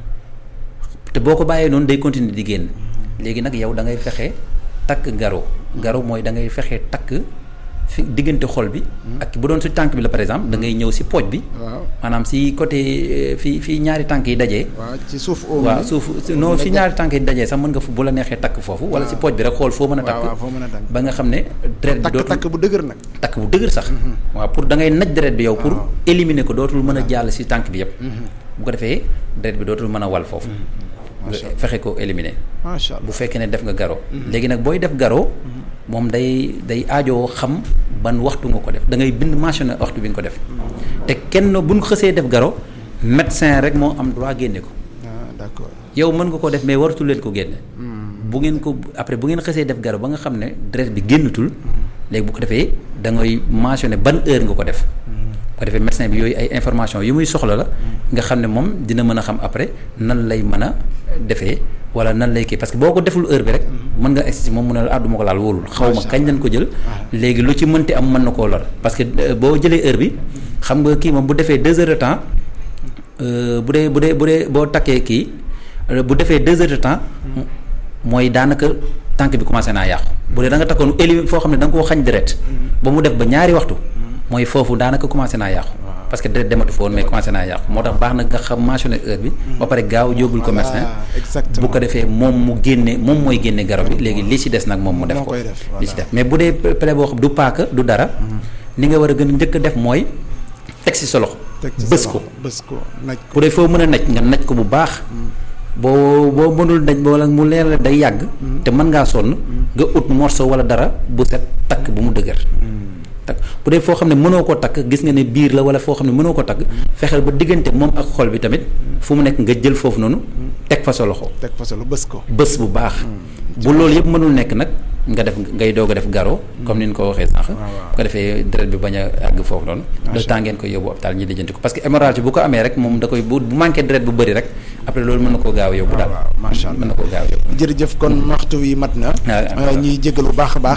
te boo ko bàyyee noonu day continuer di génn léegi nag yow da ngay fexe takk garo garo mooy da ngay fexe takk fi diggante xol bi ak bu doon si tànk bi la par exemple da ngay ñëw si pooj bi maanaam si côté fi fi ñaari tànk yi dajee waaw ci suuf waaw suuf non fi ñaari tànk yi dajee sax mën nga fu bu la neexee takk foofu wala si pooj bi rek xool foo mën a takk ba nga xam ne deret bi dootul takk bu dëgër nag takk bu dëgër sax waaw pour da ngay naj deret bi yow pour éliminer ko dootul mën a jàll si tànk bi yëpp bu ko defee deret bi dootul mën a wal foofu nga fexe ko éliminer macha allah bu fekkee ne def nga garo léegi nag booy def garo moom day day aajoo xam ban waxtu nga ko def da ngay bind mentionné waxtu bi nga ko def te kenn buñ xësee def garo médecin rek moo am droit génne ko ah d'accord yow mën nga ko def mais waratul leen ko génne bu ngeen ko après bu ngeen xësee def garo ba nga xam ne deret bi génnatul léegi bu ko defee da ngay mentionné ban heure nga ko def ko defee médecin bi yooyu ay information yu muy soxla la nga xam ne moom dina mën a xam après nan lay mën a defee wala nan lay kii parce que boo ko deful heure bi rek mën nga egsi moom mu ne la ah du ma ko laal wóolul xaw ma kañ lañ ko jël léegi lu ci mënti am mën na koo lor parce que boo jëlee heure bi xam nga kii moom bu defee deux heures de temps bu dee bu dee bu dee boo takkee kii bu defee deux heures de temps mooy daanaka tànk bi commencé naa yàqu bu dee da nga takkoon éli foo xam ne da nga koo xañ deret ba mu def ba ñaari waxtu mooy foofu daanaka commencé naa yàqu parce que deret dematu fa woon mais commencé naa yàqu moo tax baax na nga xam mentionné heure bi ba pare gaaw yóbbul ko médecin bu ko defee moom mu génne moom mooy génne garab bi léegi li ci des nag moom mu def ko li ci def mais bu dee plaie boo xam du paaka du dara ni nga war a gën a njëkk a def mooy teg ci sa loxo bës ko bës ko naj ko bu dee foo mën a naj nga naj ko bu baax boo boo mënul naj wala mu leer la day yàgg te mën ngaa sonn nga ut morceau wala dara bu set takk bu mu dëgër takk bu dee foo xam ne mënoo ko takk gis nga ne biir la wala foo xam ne mënoo ko takk fexeel ba diggante moom ak xol bi tamit fu mu nekk nga jël foofu noonu teg fa sa loxo teg fa sa loxo bës ko bës bu baax bu loolu yëpp mënul nekk nag nga def ngay doog a def garo comme ni ñu ko waxee sànq bu ko defee deret bi bañ a àgg foofu noonu le temps ngeen koy yóbbu hôpital ñi lijjanti ko parce que hémorragie bu ko amee rek moom da koy bu bu manqué deret bu bëri rek après loolu mën na koo gaaw a yóbbu daal macha allah mën na koo gaaw a yóbbu jërëjëf kon waxtu wi mat na ñuy jégal bu baax a baax